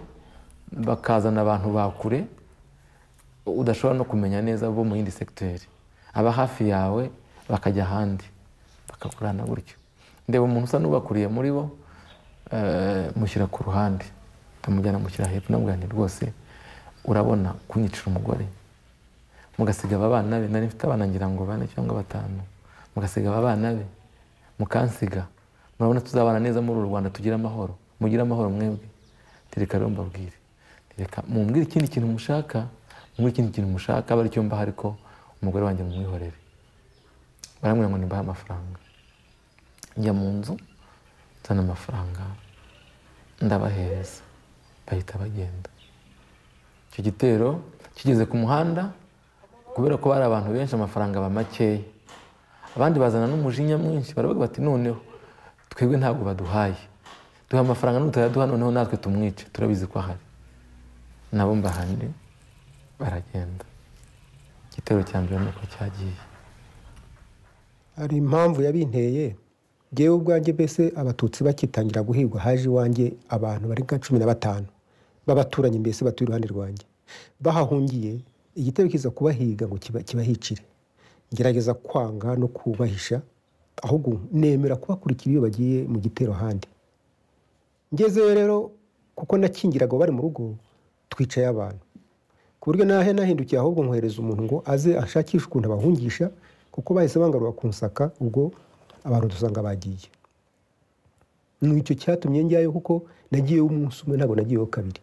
bakazana abantu ba kure udashobora no kumenya neza bo mu yindi segiteri aba hafi yawe bakajya ahandi bakakurana gutyo ndeba umuntu usa n'ubakuriye muri bo eh, mushyira ku ruhande ndamujyana mushyira hepfo ndamubwira nti rwose urabona kunyicira umugore mugasiga aba bana be nari mfite abana ngira ngo bane cyangwa batanu mugasiga aba bana be mukansiga murabona tuzabana neza muri uru rwanda tugire amahoro mugire amahoro mwebwe tereka rero mbabwire reka mumbwire ikindi kintu mushaka mumbwire ikindi kintu mushaka abe aricyo mbaha ariko umugore wanjye mumwihorere baramubwira ngo nimbahe amafaranga njya mu nzu nzana amafaranga ndabahereza bahita bagenda icyo gitero kigeze ku muhanda kubera ko bari abantu benshi amafaranga aba makeya abandi bazana n'umujinya mwinshi baravuga bati noneho twebwe ntabwo baduhaye duha amafaranga n'utayaduha noneho natwe tumwice turabizi ko ahari nabo mbahane baragenda igitero cya mbere nuko cyagiye hari impamvu yabinteye ngewe ubwanjye mbese abatutsi bakitangira guhigwa haje iwanjye abantu bari nka cumi na batanu b'abaturanyi mbese batuye iruhande rwanjye bahahungiye igitero kiza kubahiga ngo kiba- kibahicire ngerageza kwanga no kubahisha ahubwo nemera kubakurikira iyo bagiye mu gitero ahandi ngezeyo rero kuko nakingiraga bari mu rugo twicaye abantu ku buryo nahe nahindukiye ahubwo nkohereza umuntu ngo aze ashakishe ukuntu abahungisha kuko bahise bangarura kunsaka ubwo abantu dusanga bagiye ni icyo cyatumye njyayo kuko nagiyeyo umunsi umwe ntabwo nagiyeyo kabiri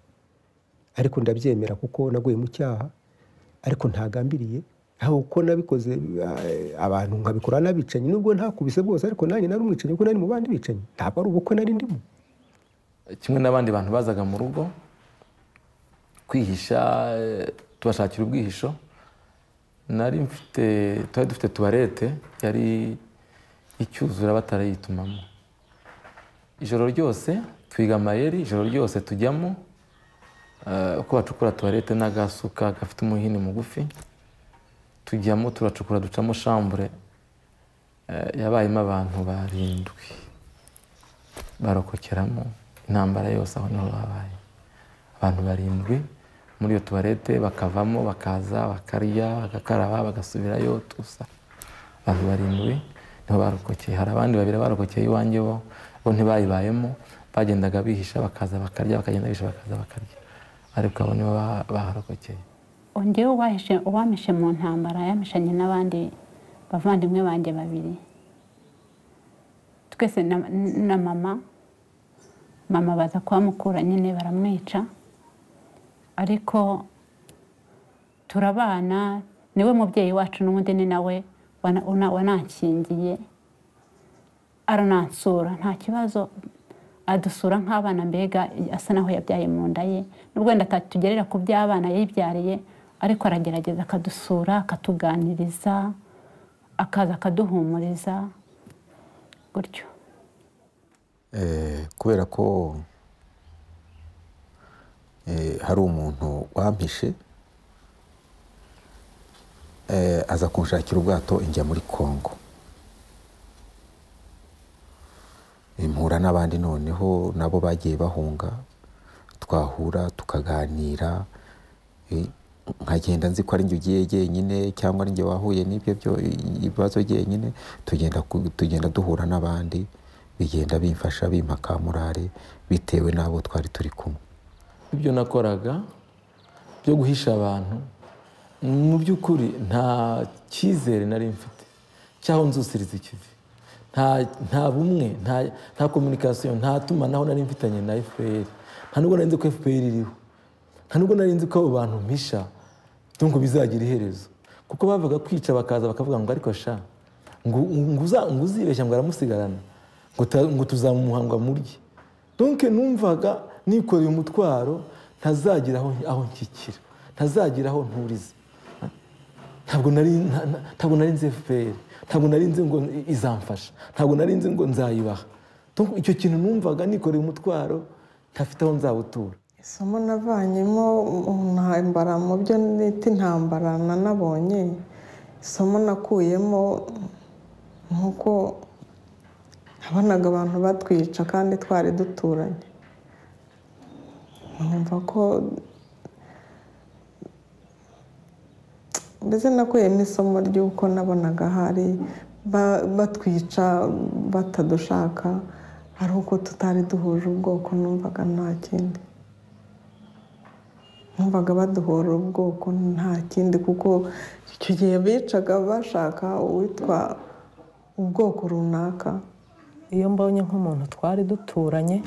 ariko ndabyemera kuko naguye mu cyaha ariko ntagambiriye aho uko nabikoze eh, abantu nkabikora n'abicanyi nubwo ntakubise bwose ariko nanjye nari umwicanyi kuko nari mu bandi bicanyi ntabwo ari ubukwe nari ndimo kimwe n'abandi bantu bazaga mu rugo kwihisha eh, tubashakira ubwihisho nari mfite twari dufite tuwarete yari icyuzura batarayitumamo ijoro ryose twiga amayeri ijoro ryose tujyamo eh, uko bacukura tuwarete n'agasuka gafite umuhini mugufi tujyamo turacukura ducamo shambure eh, yabayemo abantu barindwi barokokeramo intambara yose aho niho babaye abantu barindwi muri iyo tuwarete bakavamo bakaza bakarya bagakaraba bagasubirayo tusa abantu barindwi niho barokokeye hari abandi babiri barokokeye iwanjye bo bo ntibayibayemo bagendaga bihisha bakaza bakarya bakagenda bihisha bakaza bakarya ariko abo nibo ba- baharokokeye ongewe uwamishe mu ntambara yamishanye n'abandi bavandimwe banjye babiri twese na- na mama mama baza kuhamukura nyine baramwica ariko turabana niwe mubyeyi wacu n'ubundi ni nawe wana- una- wanankingiye aranansura nta kibazo adusura nk'abana mbega asa naho yabyaye mu nda ye nubwo wenda atatugerera ku by'abana yibyariye ariko aragerageza akadusura akatuganiriza akaza akaduhumuriza gutyo Eh, kubera ko eh, hari umuntu wampishe eh, aza kunshakira ubwato njya muri kongo mpura n'abandi noneho nabo bagiye bahunga twahura tukaganira eh, nkagenda nzi ko ari njye ugiye jyenyine cyangwa ari njye wahuye n'ibyo byo- ibibazo jyenyine tugenda ku- tugenda duhura n'abandi bigenda bimfasha bimpa ka morale bitewe n'abo twari turi kumwe ibyo nakoraga byo guhisha abantu mu by'ukuri nta cyizere nari mfite cyangwa nzusiriza ikivi nta nta bumwe nta nta kominikasiyo nta tumanaho nari mfitanye na efuperi nta nubwo nari nzi ko efuperi iriho nta nubwo nari nzi ko abo bantu mpisha ngo bizagira iherezo kuko bavuga kwica bakaza bakavuga ngo ariko sha ngo ngo uza- ngo uzibeshya ngo aramusigarana ngo ta- ngo tuzamumuhanga murye donke numvaga nikoreye umutwaro ntazagira aho aho nshyikira ntazagira aho nturize ntabwo nari nta- nta- ntabwo nari nzi fpr ntabwo nari nzi ngo izamfasha ntabwo nari nzi ngo nzayibaha Donc icyo kintu numvaga nikoreye umutwaro ntafite aho nzawutura isomo navanyemo ntambara mu byo nita intambara nanabonye isomo nakuyemo nk'uko nabonaga abantu batwica kandi twari duturanye nkumva ko mbese nakuyemo isomo ry'uko nabonaga hari ba- batwica batadushaka ari uko tutari duhuje ubwoko numvaga nta kindi numvaga baduhora ubwoko nta kindi kuko icyo gihe bicaga bashaka uwitwa ubwoko runaka iyo mbonye nk'umuntu twari duturanye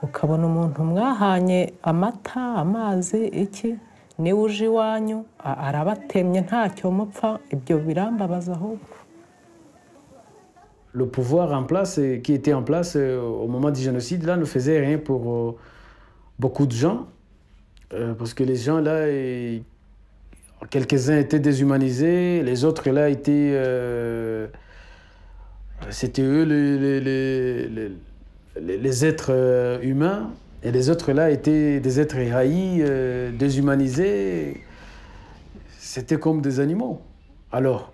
ukabona umuntu mwahanye amata amazi iki niwe uje iwanyu a- arabatemye ntacyo mupfa ibyo birambabaza ahubwo le pouvoir en place, euh, qui était en place euh, au moment du génocide, là, ne faisait rien pour euh, beaucoup de gens. Euh, parce que les gens, là, ils- quelques-uns étaient déshumanisés, les autres, là, étaient. euh, C'était eux les, les- les- les- les- les êtres euh, humains. Et les autres, là, étaient des êtres haïs, euh, déshumanisés. C'était comme des animaux. Alors,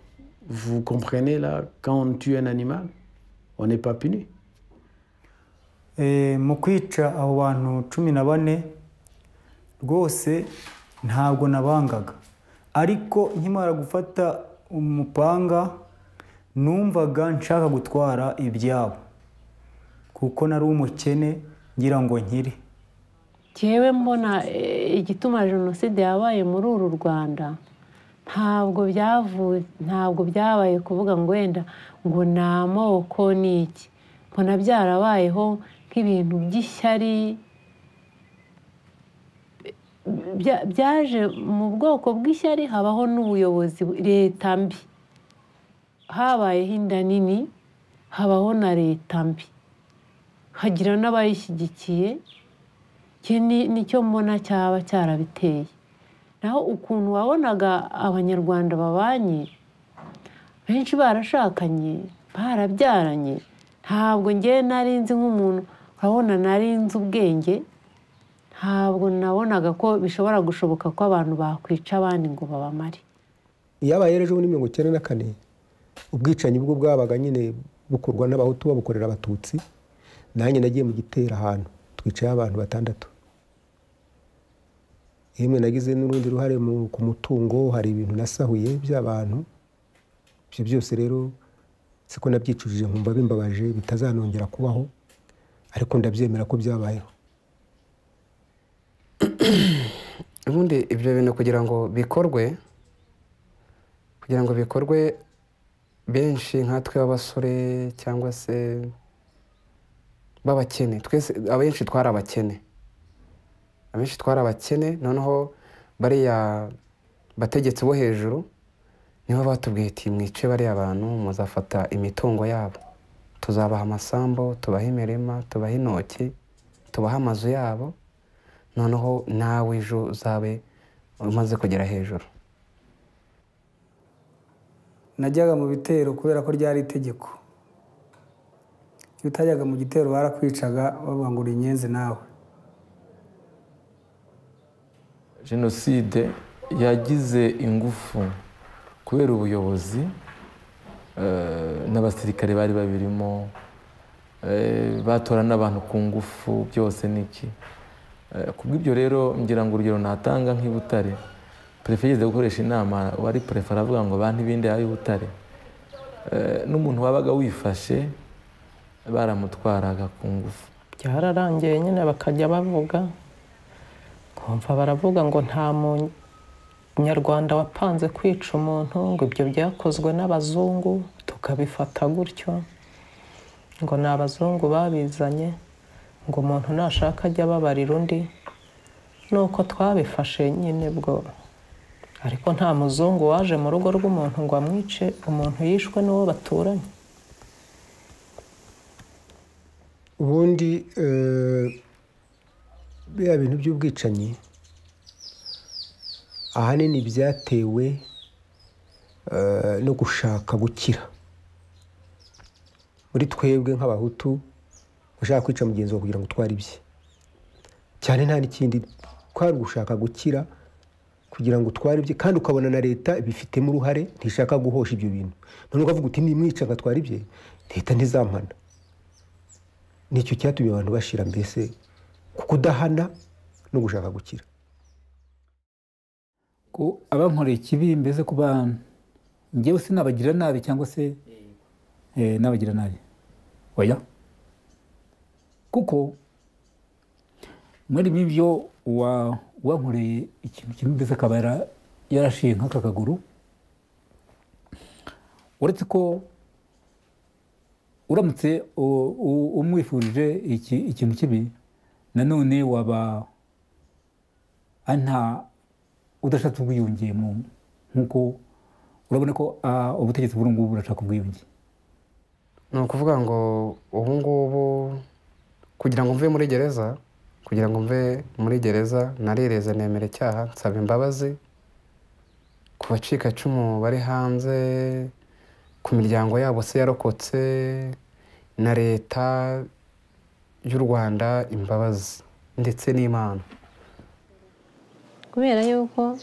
vous comprenez là, quand on tue un animal, on n'est pas puni. Eh, mu kwica abo bantu cumi na bane rwose ntabwo nabangaga ariko nkimara gufata umupanga numvaga nshaka gutwara ibyabo kuko nari umukene ngira ngo nkire Njyewe mbona eh, igituma jenoside yabaye muri uru rwanda ntabwo byavuye ntabwo byabaye kuvuga ngo wenda ngo ni amoko ni iki mbona byarabayeho nk'ibintu by'ishyari Bya- byaje mu bwoko bw'ishyari habaho n'ubuyobozi bu- leta mbi habayeho inda nini habaho na leta mbi hagira n'abayishyigikiye iki ni- nicyo mbona cyaba cyarabiteye naho ukuntu wabonaga abanyarwanda babanye benshi barashakanye barabyaranye ntabwo ngewe nari nzi nk'umuntu urabona nari nzi ubwenge ntabwo nabonaga ko bishobora gushoboka ko abantu bakwica abandi ngo babamare iyabaye rero ejo bundi mirongo icyenda na kane ubwicanyi bwo bwabaga nyine bukorwa n'abahutu babukorera abatutsi nanjye nagiye mu gitera ahantu twicaye abantu batandatu yemwe nagize n'urundi ruhare mu- ku mutungo hari ibintu nasahuye by'abantu ibyo byose rero siko nabyicujije nkumva bimbabaje bitazanongera kubaho ariko ndabyemera ko byabayeho ubundi ibyo bintu kugira ngo bikorwe kugira ngo bikorwe benshi nkatwe b'abasore cyangwa se b'abakene twese abenshi twari abakene abenshi twari abakene noneho bariya bategetsi bo hejuru nibo batubwiye ati mwice bariya bantu muzafata imitungo yabo tuzabaha amasambu tubaha imirima tubaha intoki tubaha amazu yabo noneho nawe ejo uzabe umaze kugera hejuru najyaga mu bitero kubera ko ryari itegeko iyo utajyaga mu gitero barakwicaga bavuga ngo uri inyenzi nawe jenoside yagize ingufu kubera ubuyobozi eh, n'abasirikare bari babirimo eh, batora n'abantu ku ngufu byose niki Eh, kubw'ibyo rero ngira ngo urugero natanga nk'i butare perefe yigeze gukoresha inama wari perefe aravuga ngo bantu ibindi y'ubutare n'umuntu wabaga wifashe baramutwaraga ku ngufu byararangiye nyine bakajya bavuga kumva baravuga ngo nta munyarwanda wapanze kwica umuntu ngo ibyo byakozwe n'abazungu tukabifata gutyo ngo ni abazungu babizanye ngo umuntu nashaka ajye ababarira undi nuko twabifashe nyine bwo ariko nta muzungu waje mu rugo rw'umuntu ngo amwice umuntu yishwe n'uwo baturanye ubundi biriya bintu by'ubwicanyi ahanini byatewe no gushaka gukira muri twebwe nk'abahutu ushaka kwica mugenzi wawe kugira ngo utware ibye cyane nta n'ikindi kwari ugushaka gukira kugira ngo utware ibye kandi ukabona na leta bifitemo uruhare ntishaka guhosha ibyo bintu none ukavuga uti nimwica ngatwara ibye leta ntizampana nicyo cyatumye abantu bashira mbese ku kudahana no gushaka gukira ko abankoreye ikibi mbese ku bantu ngewe sinabagira nabi cyangwa se n'abagira nabi oya kuko muri byo wankoreye ikintu kimwe mbese akaba yarashiye nk'aka kaguru uretse ko uramutse umwifurije ikintu kibi nanone waba nta udashatse ubwiyunge nk'uko urabona ko ubutegetsi bw'uru ngubu burashaka ubwiyunge ni ukuvuga ngo ubu ngubu kugira ngo mve muri gereza kugira ngo mve muri gereza narereze nemera icyaha nsaba imbabazi ku bacikacumu bari hanze ku miryango yabo se yarokotse na leta y'u rwanda imbabazi ndetse n'imana kubera yuko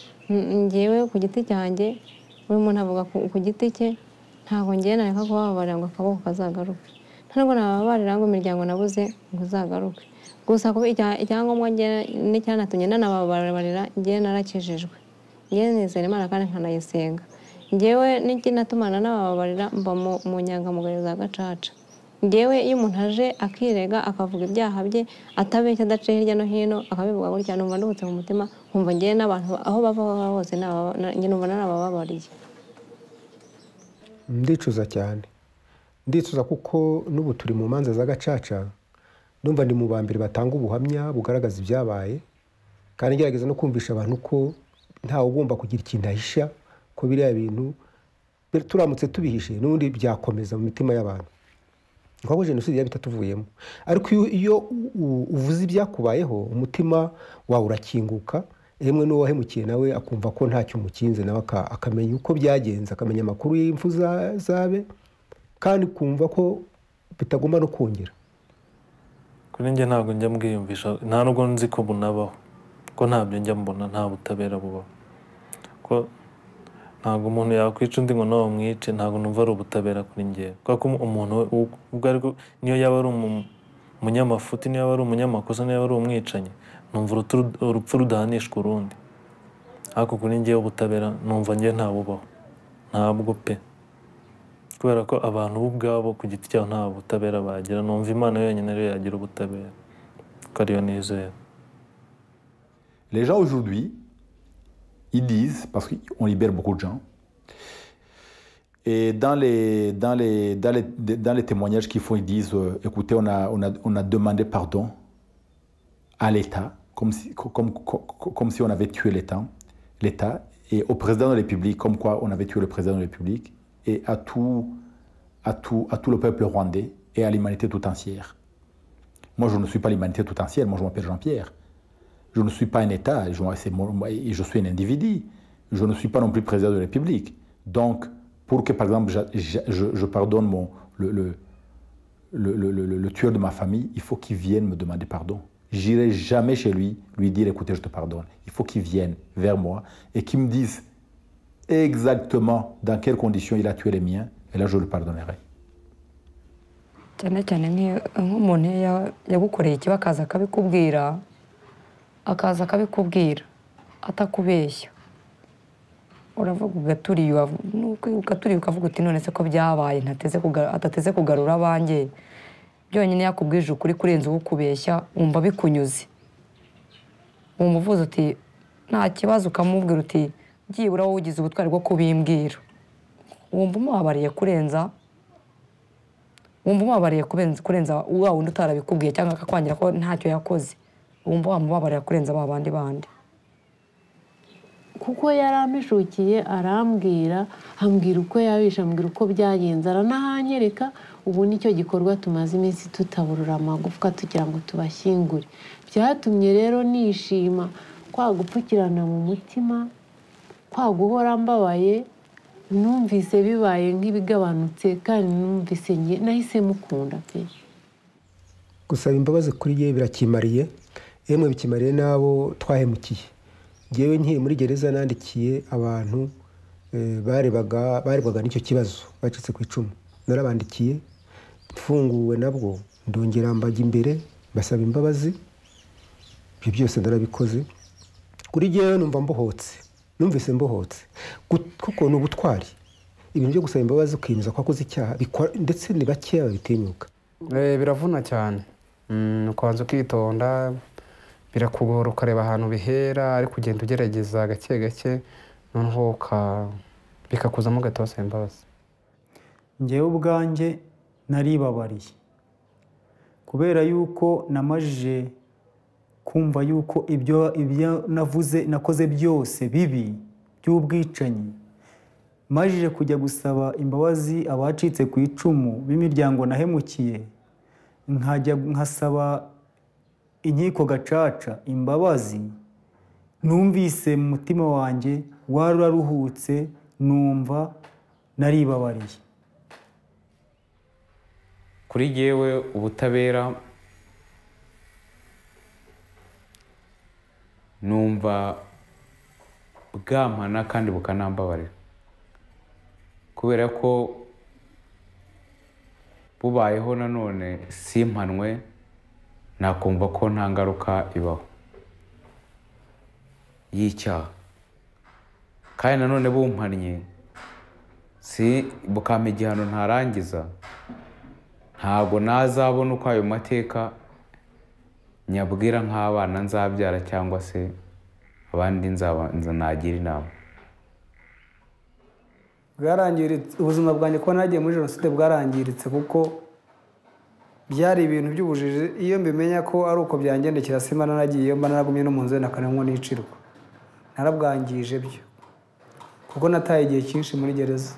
ngewe ku giti cyanjye buri muntu avuga ku giti cye ntabwo ngewe nareka kubababarira ngo akaboko kazagaruke ntabwo nababarira ngo imiryango nabuze ngo izagaruke gusa kuba icyangombwa n'icyanatumye nanababarira ngewe narakijijwe ngewe nizera imana kandi nkanayisenga ngewe n'ikinatumana n'abababarira mba mu nyangamugayo za gacaca ngewe iyo umuntu aje akirega akavuga ibyaha bye atabeshya adaciye hirya no hino akabivuga gutya numva nduhutse mu mutima nkumva ngewe n'abantu aho bava hose numva narabababariye ndicuza cyane ndicuza kuko n'ubu turi mu manza za gacaca numva ni mu ba mbere batanga ubuhamya bugaragaza ibyabaye kandi ngerageza no kumvisha abantu ko ntawe ugomba kugira ikintu ahisha ko biriya bintu turamutse tubihishe n'ubundi byakomeza mu mitima y'abantu nk'aho jenoside yaba itatuvuyemo ariko iyo uvuze ibyakubayeho umutima wawe urakinguka rimwe n'uwahemukiye nawe akumva ko ntacyo umukinze nawe akamenya uko byagenze akamenya amakuru y'impfu zabe kandi kumva ko bitagomba no kongera kuri njye ntabwo njya mbwiyumvisha nta nubwo nzi ko bunabaho ko ntabyo njya mbona nta butabera bubaho ko ntabwo umuntu yakwica undi ngo nawe umwice ntabwo numva ari ubutabera kuri ngewe kubera ko umuntu ubwo ariko niyo yaba ari umunyamafuti niyo yaba ari umunyamakosa niyo yaba ari umwicanyi numva urupfu rudahanishwa urundi ariko kuri ngewe ubutabera numva ngewe ntabubaho ntabwo pe kubera ko abantu bo ubwabo ku giti cyabo nta butabera bagira numva imana yonyine ariyo yagira ubutabera kuko ariyo nizera Les gens aujourd'hui, ils disent, parce qu'on libère beaucoup de gens, et dans les, dans les, dans les, dans les témoignages qu'ils font, ils disent, euh, écoutez, on a, on, a, on a, demandé pardon à l'État, comme si, comme, comme, comme si on avait tué l'État, et au président de la République, comme quoi on avait tué le président de la République, et à tout, à tout, à tout le peuple rwandais et à l'humanité tout entière. Moi, je ne suis pas l'humanité tout entière, moi je m'appelle Jean-Pierre. Je ne suis pas un État, je, je, suis un individu. Je ne suis pas non plus président de la République. Donc, pour que, par exemple, je, je, je pardonne mon, le, le, le, le, tueur de ma famille, il faut qu'il vienne me demander pardon. J'irai jamais chez lui, lui dire, écoutez, je te pardonne. Il faut qu'il vienne vers moi et qu'il me dise exactement dans quelles conditions il a tué les miens, et là, je le pardonnerai. akaza akabikubwira atakubeshya uravuga ugaturiye ukavuga uti none se ko byabaye adateze kugarura abanjye byonyine yakubwije ukuri kurenza uwo ukubeshya wumva bikunyuze umuvuzi uti nta kibazo ukamubwira uti byibura wowe ugize ubutwari bwo kubimbwira wumva umubabariye kurenza wumva umubabariye kurenza kurenza wa wundi utarabikubwiye cyangwa akakwangira ko ntacyo yakoze wumva wamubabarira kurenza ba bandi bandi kuko yari amishukiye arambwira ambwira uko yabishe ambwira uko byagenze aranahanyereka ubu nicyo gikorwa tumaze iminsi tutaburura amagufwa tugira ngo tubashyingure byatumye rero nishima kwa gupfukirana mu mutima kwa guhora mbabaye numvise bibaye nk'ibigabanutse kandi numvise nge nahise mukunda pe gusaba imbabazi kuri ye birakimariye yemwe bikimariye n'abo twahemukiye ngewe nkiye muri gereza nandikiye abantu eh, barebaga barebwaga n'icyo kibazo bacitse ku icumu narabandikiye mfunguwe nabwo ndongera mbajya imbere basaba imbabazi ibyo byose narabikoze kuri ngewe numva mbohotse numvise mbohotse Gut- kuko ni ubutwari ibintu byo gusaba imbabazi ukiyemeza ko wakoze icyaha bikora- ndetse ni bakeya babitinyuka Eh, biravuna cyane Mm, ukabanza ukitonda birakugora ukareba ahantu bihera ariko ugenda ugerageza gake gake noneho uka- bikakuzamo ugahita wasaba imbabazi ngewe ubwanjye naribabariye kubera yuko namajije kumva yuko ibyo ibyo navuze nakoze byose bibi by'ubwicanyi majije kujya gusaba imbabazi abacitse ku icumu b'imiryango nahemukiye nkajya nkasaba inkiko gacaca imbabazi numvise mu mutima wanjye wararuhutse numva naribabariye kuri yewe ubutabera numva bwampana kandi bukanambabarira kubera ko bubayeho nanone simpanwe nakumva ko nta ngaruka ibaho y'icyaha kandi nanone bumpannye si bukampa igihano ntarangiza ntabwo nazabona uko ayo mateka nyabwira nk'abana nzabyara cyangwa se abandi nzabanza nagira inama bwarangiritse ubuzima bwanjye kuba nagiye muri jenoside bwarangiritse kuko byari ibintu by'ubujiji iyo mbimenya ko ari uko byangendekera simba nanagiye mba naragumye no mu nzu na kanwa n'icirwa narabwangije byo kuko nataye igihe cyinshi muri gereza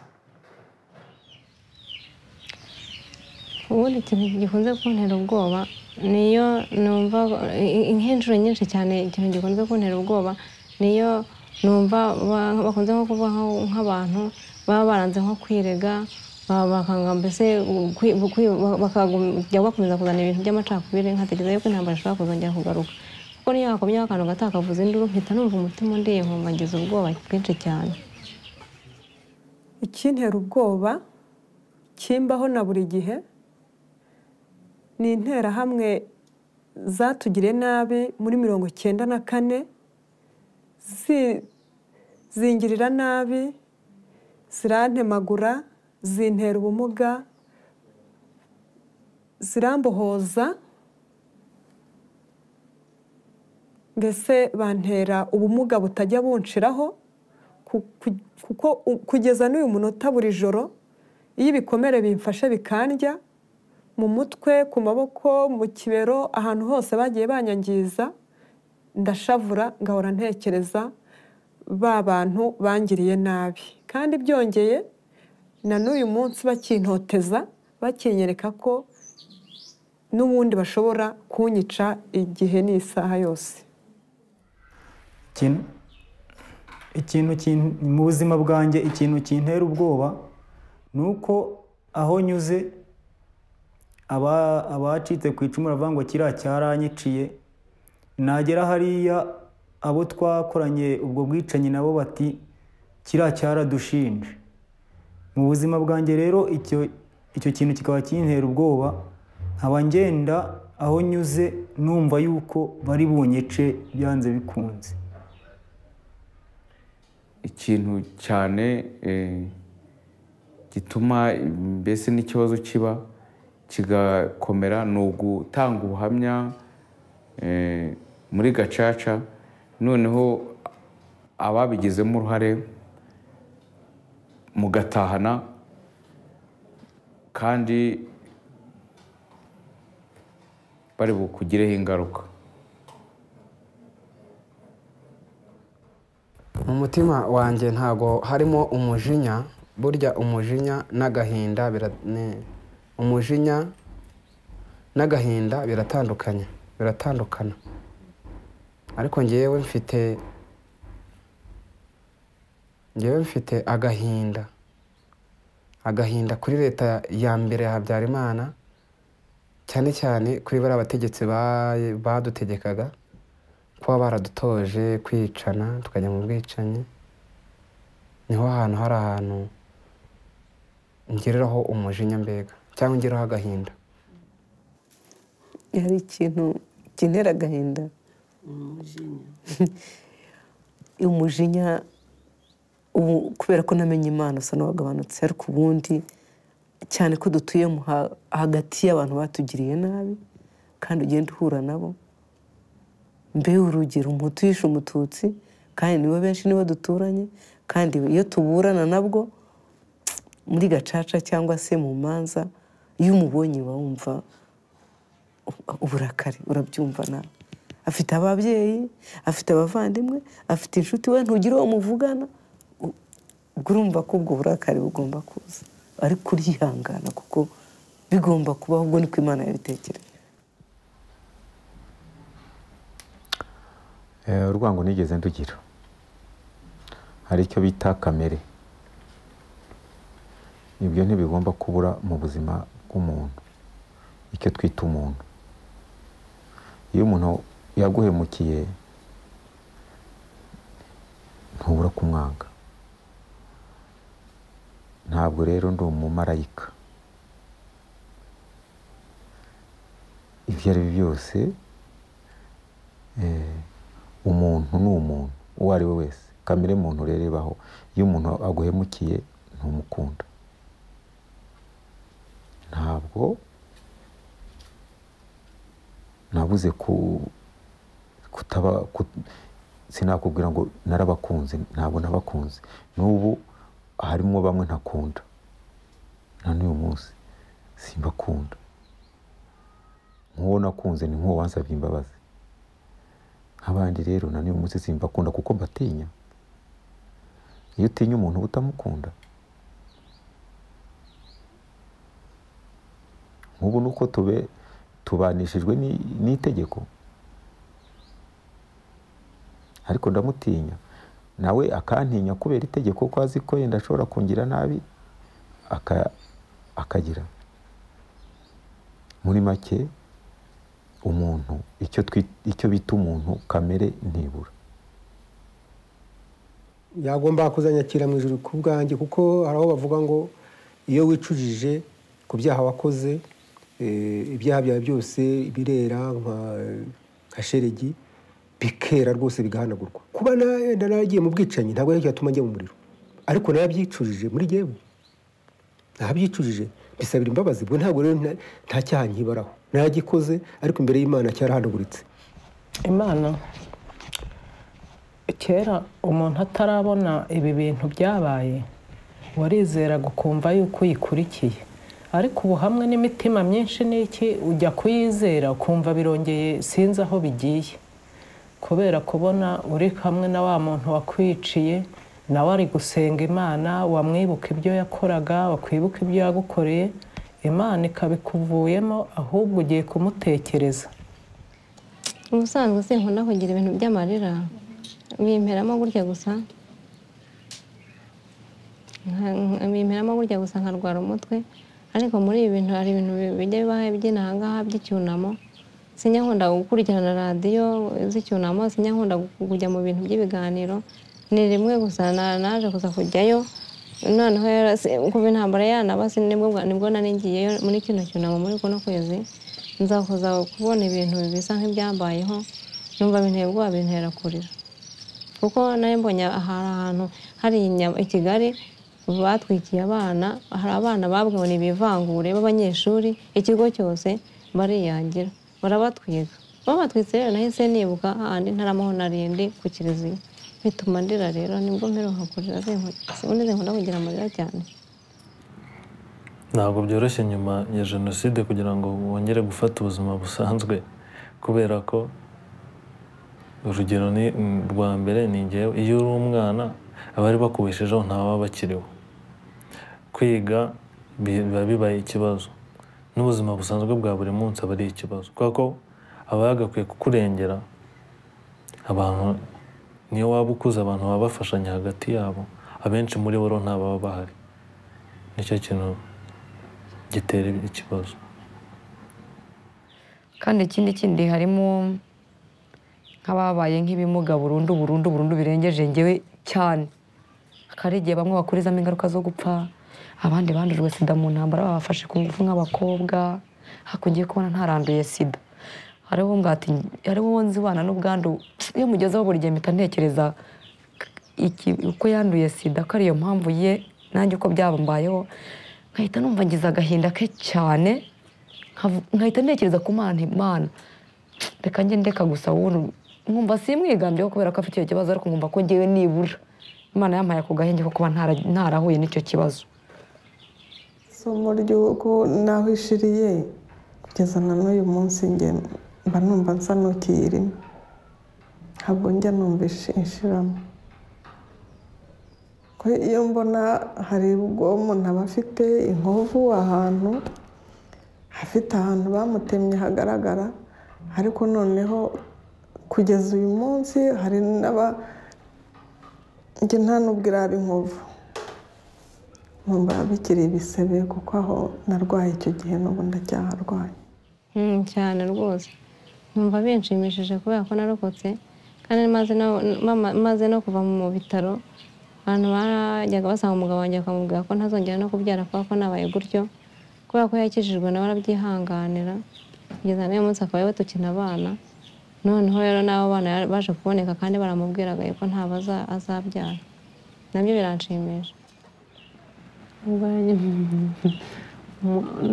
ubundi ikintu gikunze kuntera ubwoba niyo numva i- i- nk'inshuro nyinshi cyane ikintu gikunze kuntera ubwoba niyo numva ba- bakunze nko kuvuga nko- nk'abantu baba baranze nko kwirega ba- bakanga mbese kwi- kwi- bakajya bakomeza kuzana ibintu by'amacakubiri nkatekereza yuko intambara ishobora kuzongera kugaruka kuko niyo hakomyeho akantu gato hakavuza induru mpita numva umutima undiye nkumva ngize ubwoba bwinshi cyane ikintera ubwoba kimbaho na buri gihe ni interahamwe zatugiriye nabi muri mirongo icyenda na kane zi- zingirira nabi zirantemagura zintera ubumuga zirambohoza mbese bantera ubumuga butajya bunshiraho ku- ku- kuko u- kugeza n'uyu munota buri joro iyo ibikomere bimfashe bikandya mu mutwe ku maboko mu kibero ahantu hose bagiye banyangiza ndashavura ngahora ntekereza ba bantu bangiriye nabi kandi byongeye na n'uyu munsi bakintoteza bakinyereka ko n'ubundi bashobora kunyica igihe n'isaha yose ikintu ikintu kin- mu buzima bwanjye ikintu kintera ubwoba ni uko aho nyuze aba- abacitse ku icumu baravuga ngo kiriya cyaranyiciye nagera hariya abo twakoranye ubwo bwicanyi nabo bati kiriya cyaradushinje mu buzima bwanjye rero icyo icyo kintu kikaba kintera ubwoba nkaba ngenda aho nyuze numva yuko bari bunyice byanze bikunze ikintu cyane eh, gituma mbese n'ikibazo kiba kigakomera ni ugutanga ubuhamya eh, muri gacaca noneho ababigizemo uruhare mugatahana kandi bari bukugireho ingaruka mu mutima wanjye ntago harimo umujinya burya umujinya n'agahinda bira- ni- umujinya n'agahinda biratandukanye biratandukana ariko ngewe mfite ngewe mfite agahinda agahinda kuri leta ya mbere ya habyarimana cyane cyane kuri bariya bategetsi ba- badutegekaga kuba baradutoje kwicana tukajya mu bwicanyi niho hantu hari ahantu ngereraho umujinya mbega cyangwa ngeraho agahinda hari ikintu kinera agahinda umujinya ubu kubera ko namenye imana usa n'uwagabanutse ariko ubundi cyane ko dutuye mu ha- hagati y'abantu batugiriye nabi kandi ugenda uhura nabo mbe urugero umuhutu yishe umututsi kandi nibo benshi nibo duturanye kandi iyo tuburana nabwo muri gacaca cyangwa se mu manza iyo umubonye uba wumva uburakari urabyumva nawe afite ababyeyi afite abavandimwe afite inshuti we ntugira uwo muvugana u- ubwo urumva ko ubwo burakari bugomba kuza ariko uryihangana kuko bigomba kubaho ubwo niko imana yabitekereje Eh, urwango nigeze ndugira hari icyo bita kamere ibyo ntibigomba kubura mu buzima bw'umuntu icyo twita umuntu iyo umuntu yaguhemukiye ntubura kumwanga ntabwo rero ndi umumarayika ibyo ari byo byose eh, umuntu ni umuntu uwo ari we wese kamere muntu rero ibaho iyo umuntu aguhemukiye ntumukunda ntabwo nabuze ku kutaba ku- sinakubwira ngo narabakunze ntabwo nabakunze n'ubu harimo bamwe ntakunda na n'uyu munsi simbakunda nk'uwo nakunze ni nk'uwo wansabye imbabazi nk'abandi rero na n'uyu munsi simbakunda kuko mbatinya iyo utinya umuntu uba utamukunda nk'ubu ni uko tube tubanishijwe ni- n'itegeko ariko ndamutinya nawe akantinya kubera itegeko ko azi ko yenda ashobora kungira nabi aka- akagira muri make umuntu icyo twi- icyo bita umuntu kamere ntibura yagomba kuzanyakira mu ijoro ku bwanjye kuko hari aho bavuga ngo iyo wicujije ku byaha wakoze eh, ibyaha byawe byose birera nka- nka sheregi bikera rwose bigahanagurwa kuba na- yenda naragiye mu bwicanyi ntabwo yari cyatuma njya mu muriro ariko narabyicujije muri jyewe nabyicujije bisabira imbabazi ubwo ntabwo rero nta- nta cyaha nkibaraho naragikoze ariko imbere y'imana cyarahanaguritse imana kera umuntu atarabona ibi bintu byabaye warizeraga ukumva yuko uyikurikiye ariko ubu hamwe n'imitima myinshi n'iki ujya kuyizera ukumva birongeye sinzi aho bigiye kubera kubona uri hamwe na wa muntu wakwiciye nawe ari gusenga imana wamwibuka ibyo yakoraga wakwibuka ibyo yagukoreye imana ikabikuvuyemo ahubwo ugiye kumutekereza ubusanzwe sinkunda kugira ibintu by'amarira bimperamo gutya gusa Nka- nka- bimperamo gutya gusa nkarwara umutwe ariko muri ibi bintu hari ibintu bi- bijya bibaho by'inahangaha by'icyunamo sinyakunda gukurikirana radiyo z'icyunamo sinyakunda gu- kujya mu bintu by'ibiganiro ni rimwe gusa na- naje gusa kujyayo noneho rero si- kuva intambara yanabasi nibwo bwa- nibwo nari ngiyeyo muri kino cyunamo muri kuno kwezi nza kuza kubona ibintu bisa nk'ibyambayeho numva binteye ubwoba bintera kurira kuko nari mbonye aha- ahantu hari inyama i kigali batwikiye abana hari abana babwiwe ibivangure b'abanyeshuri ikigo cyose bariyangira barabatwika babatwitse rero nahise nibuka ahandi ntaramaho narindi ku kiliziya bituma ndira rero nibwo mperuka kurira ubundi zinkunda kugira amarira cyane ntabwo byoroshye nyuma ya jenoside kugira ngo wongere gufata ubuzima busanzwe kubera ko urugero ni rwa mbere ni ngewe iyo uri umwana abari bakubeshejeho ntaba bakiriho kwiga biba bibaye ikibazo n'ubuzima busanzwe bwa buri munsi aba ari ikibazo kubera ko aba yagakwiye kukurengera abantu niyo waba ukuze abantu baba bafashanya hagati yabo abenshi muri bo ntababa bahari nicyo kintu gitera ikibazo kandi ikindi kindi harimo nk'ababaye nk'ibimuga burundu burundu burundu birengeje ngewe cyane hari igihe bamwe bakurizamo ingaruka zo gupfa abandi bandujwe sida mu ntambara babafashe ku ngufu nk'abakobwa hakurya yo kubona ntaranduye sida hariho ngo ati hariho uwo nzibana n'ubwandu iyo mugezeho buri gihe mpita ntekereza iki uko yanduye sida ko ariyo mpamvu ye nanjye uko byambayeho nkahita numva ngize agahinda ke cyane nkahita ntekereza ku mana imana reka njye ndeka gusa wundi nkumva simwigambiyeho kubera ko afite icyo kibazo ariko nkumva ko ngewe nibura imana yampaye ako gahenge ko kuba ntarahuye n'icyo kibazo isomo ry'uko naho ishiriye kugeza na n'uyu munsi njye mba numva nsa n'ukiyirimo ntabwo njya numva ishiramo ko iyo mbona hari ubwo umuntu aba afite inkovu ahantu hafite ahantu bamutemye hagaragara ariko noneho kugeza uyu munsi hari n'aba njye nta nubwo iraba inkovu numva bikiri ibisebe kuko aho narwaye icyo gihe n'ubu ndacyaharwaye cyane rwose numva binshimishije kubera ko narokotse kandi maze no kuva mu bitaro abantu barajyaga basanga umugabo wanjye bakamubwira ko ntazongera no kubyara kubera ko nabaye gutyo kubera ko yakijijwe nawe arabyihanganira kugeza n'uyu munsi akaba batukina abana noneho rero n'abo bana baje kuboneka kandi baramubwiraga ko ntabwo azabyara nabyo biranshimisha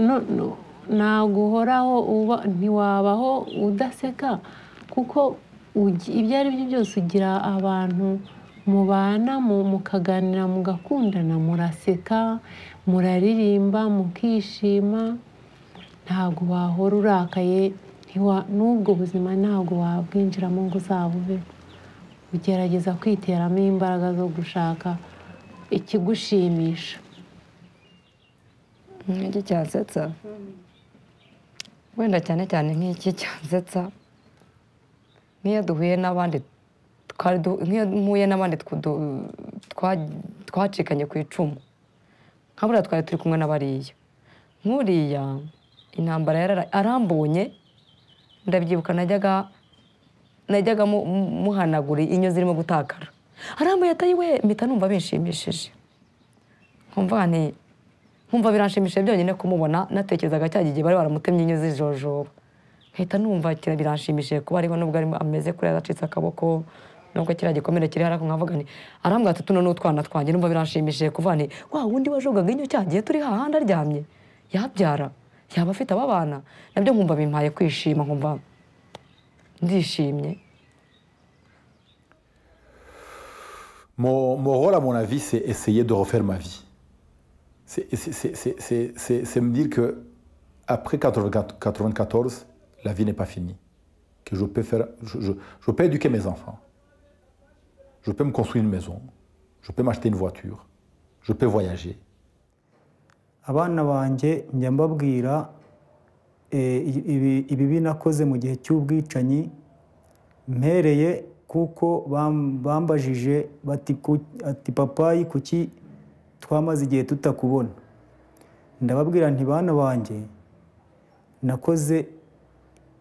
ntabwo uhoraho ntiwabaho udaseka kuko ibyo ari byo byose ugira abantu mubana mukaganira mugakundana muraseka muraririmba mukishima ntabwo wahora urakaye n'ubwo buzima ntabwo wabwinjiramo ngo uzabube ugerageza kwiteramo imbaraga zo gushaka ikigushimisha nk'iki cyansetsa wenda cyane cyane nk'iki cyansetsa nk'iyo duhuye n'abandi nk'iyo mpuye n'abandi twacikanye ku icumu nka buriya twari turi kumwe n'abariya nk'uriya intambara arambonye ndabyibuka najyaga najyaga muhanagura inyo zirimo gutakara arambuye atayiwe mpita numva bishimishije nkumva nti nkumva biranshimishije byonyine kumubona natekerezaga cya gihe bari baramutemye inyo z'ijojoba nkahita numva biranshimishije kuba ariho nubwo arimo ameze kure acitse akaboko nubwo kiriya gikomere kiri ariko nkavuga ni arambwira ati tuno ni utwana twanjye numva biranshimishije kuva ni wa wundi wajogaga inyo cya gihe turi hahandi aryamye yabyara yaba afite aba bana nabyo nkumva bimpaye kwishima nkumva ndishimye Mon, mon, rôle, à mon avis, c'est essayer de refaire ma vie. C'est me dire que après 94, la vie n'est pas finie. Que je peux, faire, je, je, je, peux éduquer mes enfants. Je peux me construire une maison. Je peux m'acheter une voiture. Je peux voyager. abana banjye njya mbabwira ibibi nakoze mu gihe cy'ubwicanyi mpereye kuko bambajije ati papayi kuki twamaze igihe tutakubona ndababwira bana banjye nakoze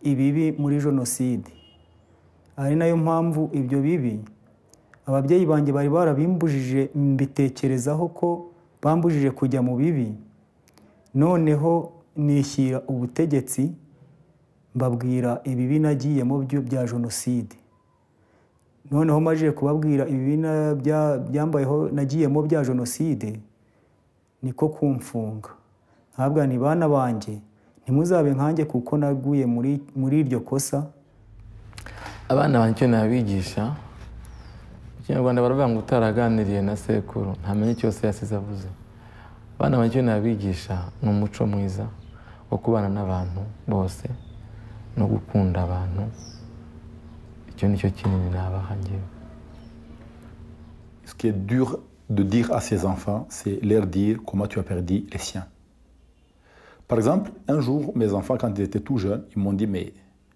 ibibi muri jenoside ari nayo mpamvu ibyo bibi ababyeyi banjye bari barabimbujije mbitekerezaho ko bambujije kujya mu bibi noneho nishyira ubutegetsi mbabwira ibibi nagiyemo byo bya jenoside noneho majije kubabwira ibibi byambayeho nagiyemo bya jenoside niko kumfunga ntabwa ni bana banjye ntimuzabe nkanjye kuko naguye muri muri iryo kosa abana banjye icyo nabigisha mu kinyarwanda baravuga ngo utaraganiriye na sekuru ntamenye cyose yasize avuze abana banjye icyo nabigisha ni umuco mwiza wo kubana n'abantu bose no gukunda abantu icyo ni cyo kinini nabaha ngewe Ce qui est dur de dire à ses enfants, c'est leur dire comment tu as perdu les siens. Par exemple, un jour, mes enfants, quand ils étaient tout jeunes, ils m'ont dit, mais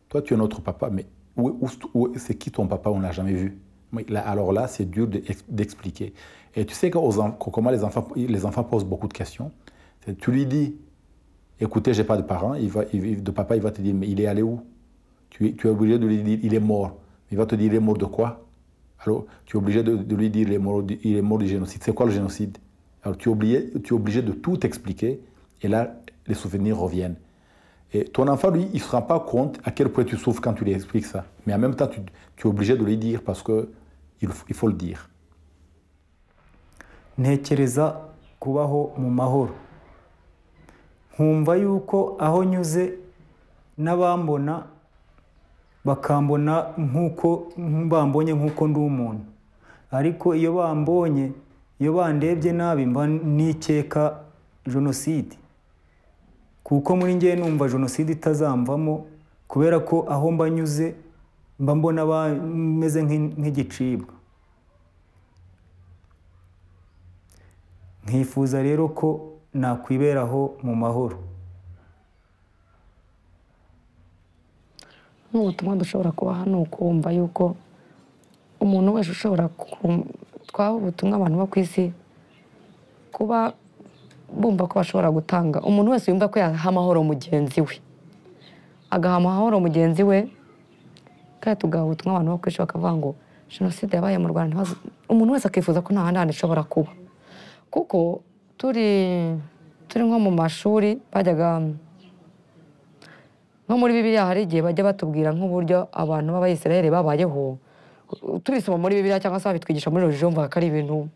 toi, tu es notre papa, mais où, où- où- c'est qui ton papa On ne l'a jamais vu. Oui, là, alors là, c'est dur de- d'expliquer. Et tu sais qu'aux en- que- comment les enfants, les enfants posent beaucoup de questions. C'est- Tu lui dis, écoutez, j'ai pas de parents, il va, il- de papa, il va te dire, mais il est allé où tu es, tu es obligé de lui dire, il est mort. Il va te dire, il est mort de quoi alors, tu es obligé de, de lui dire il est mort du- il est mort du génocide. C'est quoi le génocide Alors, tu es, obligé, tu es obligé de tout expliquer et là, les souvenirs reviennent. Et ton enfant, lui, il ne se rend pas compte à quel point tu souffres quand tu lui expliques ça. Mais en même temps, tu, tu es obligé de lui dire parce qu'il il faut le dire. ntekereza kubaho mu mahoro nkumva yuko aho nyuze n'abambona bakambona nk'uko bambonye nk'uko ndi umuntu ariko iyo bambonye iyo bandebye nabi mba nikeka jenoside kuko muri ngewe numva jenoside itazamvamo kubera ko aho mba nyuze mba mbona ba- meze nk'i- nk'igicibwa nkifuza rero ko nakwiberaho mu mahoro n'ubutumwa dushobora kubaha ni ukumva yuko umuntu wese ushobora ku- twaha ubutumwa abantu bo ku isi kuba bumva ko bashobora gutanga umuntu wese yumva ko yaha amahoro mugenzi we agaha amahoro mugenzi we kandi tugaha ubutumwa abantu bo ku isi bakavuga ngo jenoside yabaye mu rwanda ntibazi-" umuntu wese akifuza ko nta handi hantu ishobora kuba kuko turi turi nko mu mashuri bajyaga nko muri bibiliya hari igihe bajya batubwira nk'uburyo abantu b'abayisiraheli babayeho tubisoma muri bibiliya cyangwa se babitwigisha muri roji yumva ko ari ibintu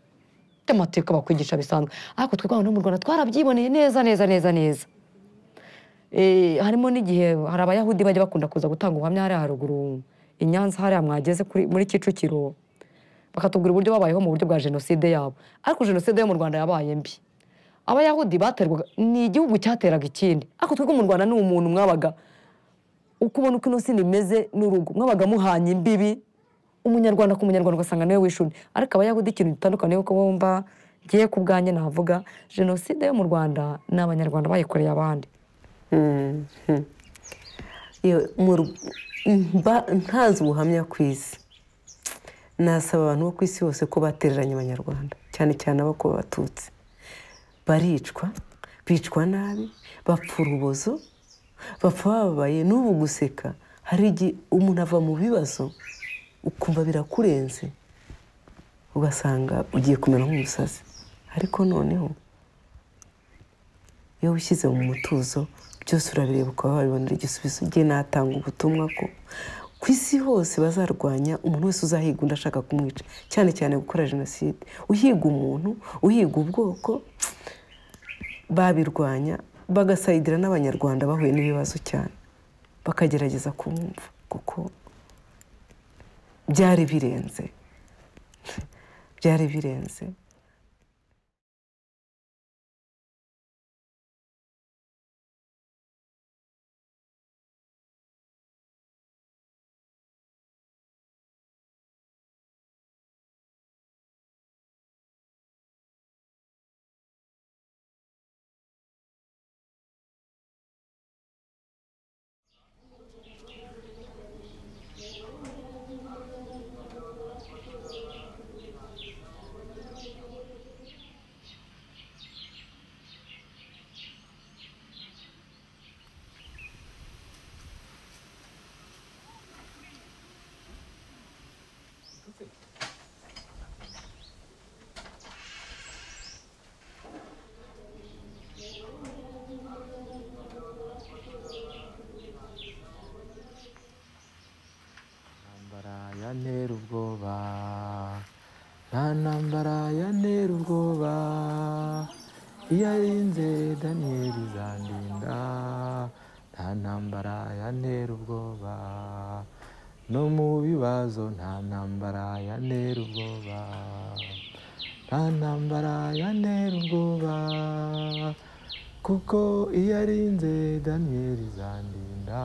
by'amateka bakwigisha bisanzwe ariko twebwe abantu bo mu rwanda twarabyiboneye neza neza neza neza Eh, harimo n'igihe hari abayahudi bajya bakunda kuza gutanga ubuhamya hariya haruguru i nyanza hariya mwageze kuri- muri kicukiro bakatubwira uburyo babayeho mu buryo bwa jenoside yabo ariko jenoside yo mu rwanda yabaye mbi abayahudi baterwaga ni igihugu cyateraga ikindi ariko twebwe mu rwanda ni umuntu mwabaga ukubona uko ino sina imeze n'urugo mwabaga muhanye imbibi umunyarwanda ku munyarwanda ugasanga niwe wishuni ariko abayahudi ikintu gitandukanye kuko bumva ngiye ku bwanjye navuga jenoside yo mu rwanda ni abanyarwanda bayikoreye abandi Yewe, mu ru- mba ntazi ubuhamya ku isi nasaba abantu bo ku isi bose ko batereranye abanyarwanda cyane cyane abo ku batutsi baricwa bicwa nabi bapfa urubozo bapfa bababaye n'ubu guseka hari igihe umuntu ava mu bibazo ukumva birakurenze ugasanga ugiye kumera nk'umusazi ariko noneho iyo wishyize mu mutuzo byose urabireba ukaba wabibonera igisubizo ugiye natanga ubutumwa ko ku isi hose bazarwanya umuntu wese uzahiga undi ashaka kumwica cyane cyane gukora jenoside uhiga umuntu uhiga ubwoko babirwanya bagasayidira n'abanyarwanda bahuye n'ibibazo cyane bakagerageza kumwumva kuko byari birenze byari birenze ntambara yantera ubwoba nta ntambara yantera ubwoba iyo arinze daniyeli zandinda nta ntambara yantera ubwoba no mu bibazo nta ntambara yantera ubwoba nta ntambara yantera ubwoba kuko iyo arinze daniyeli zandinda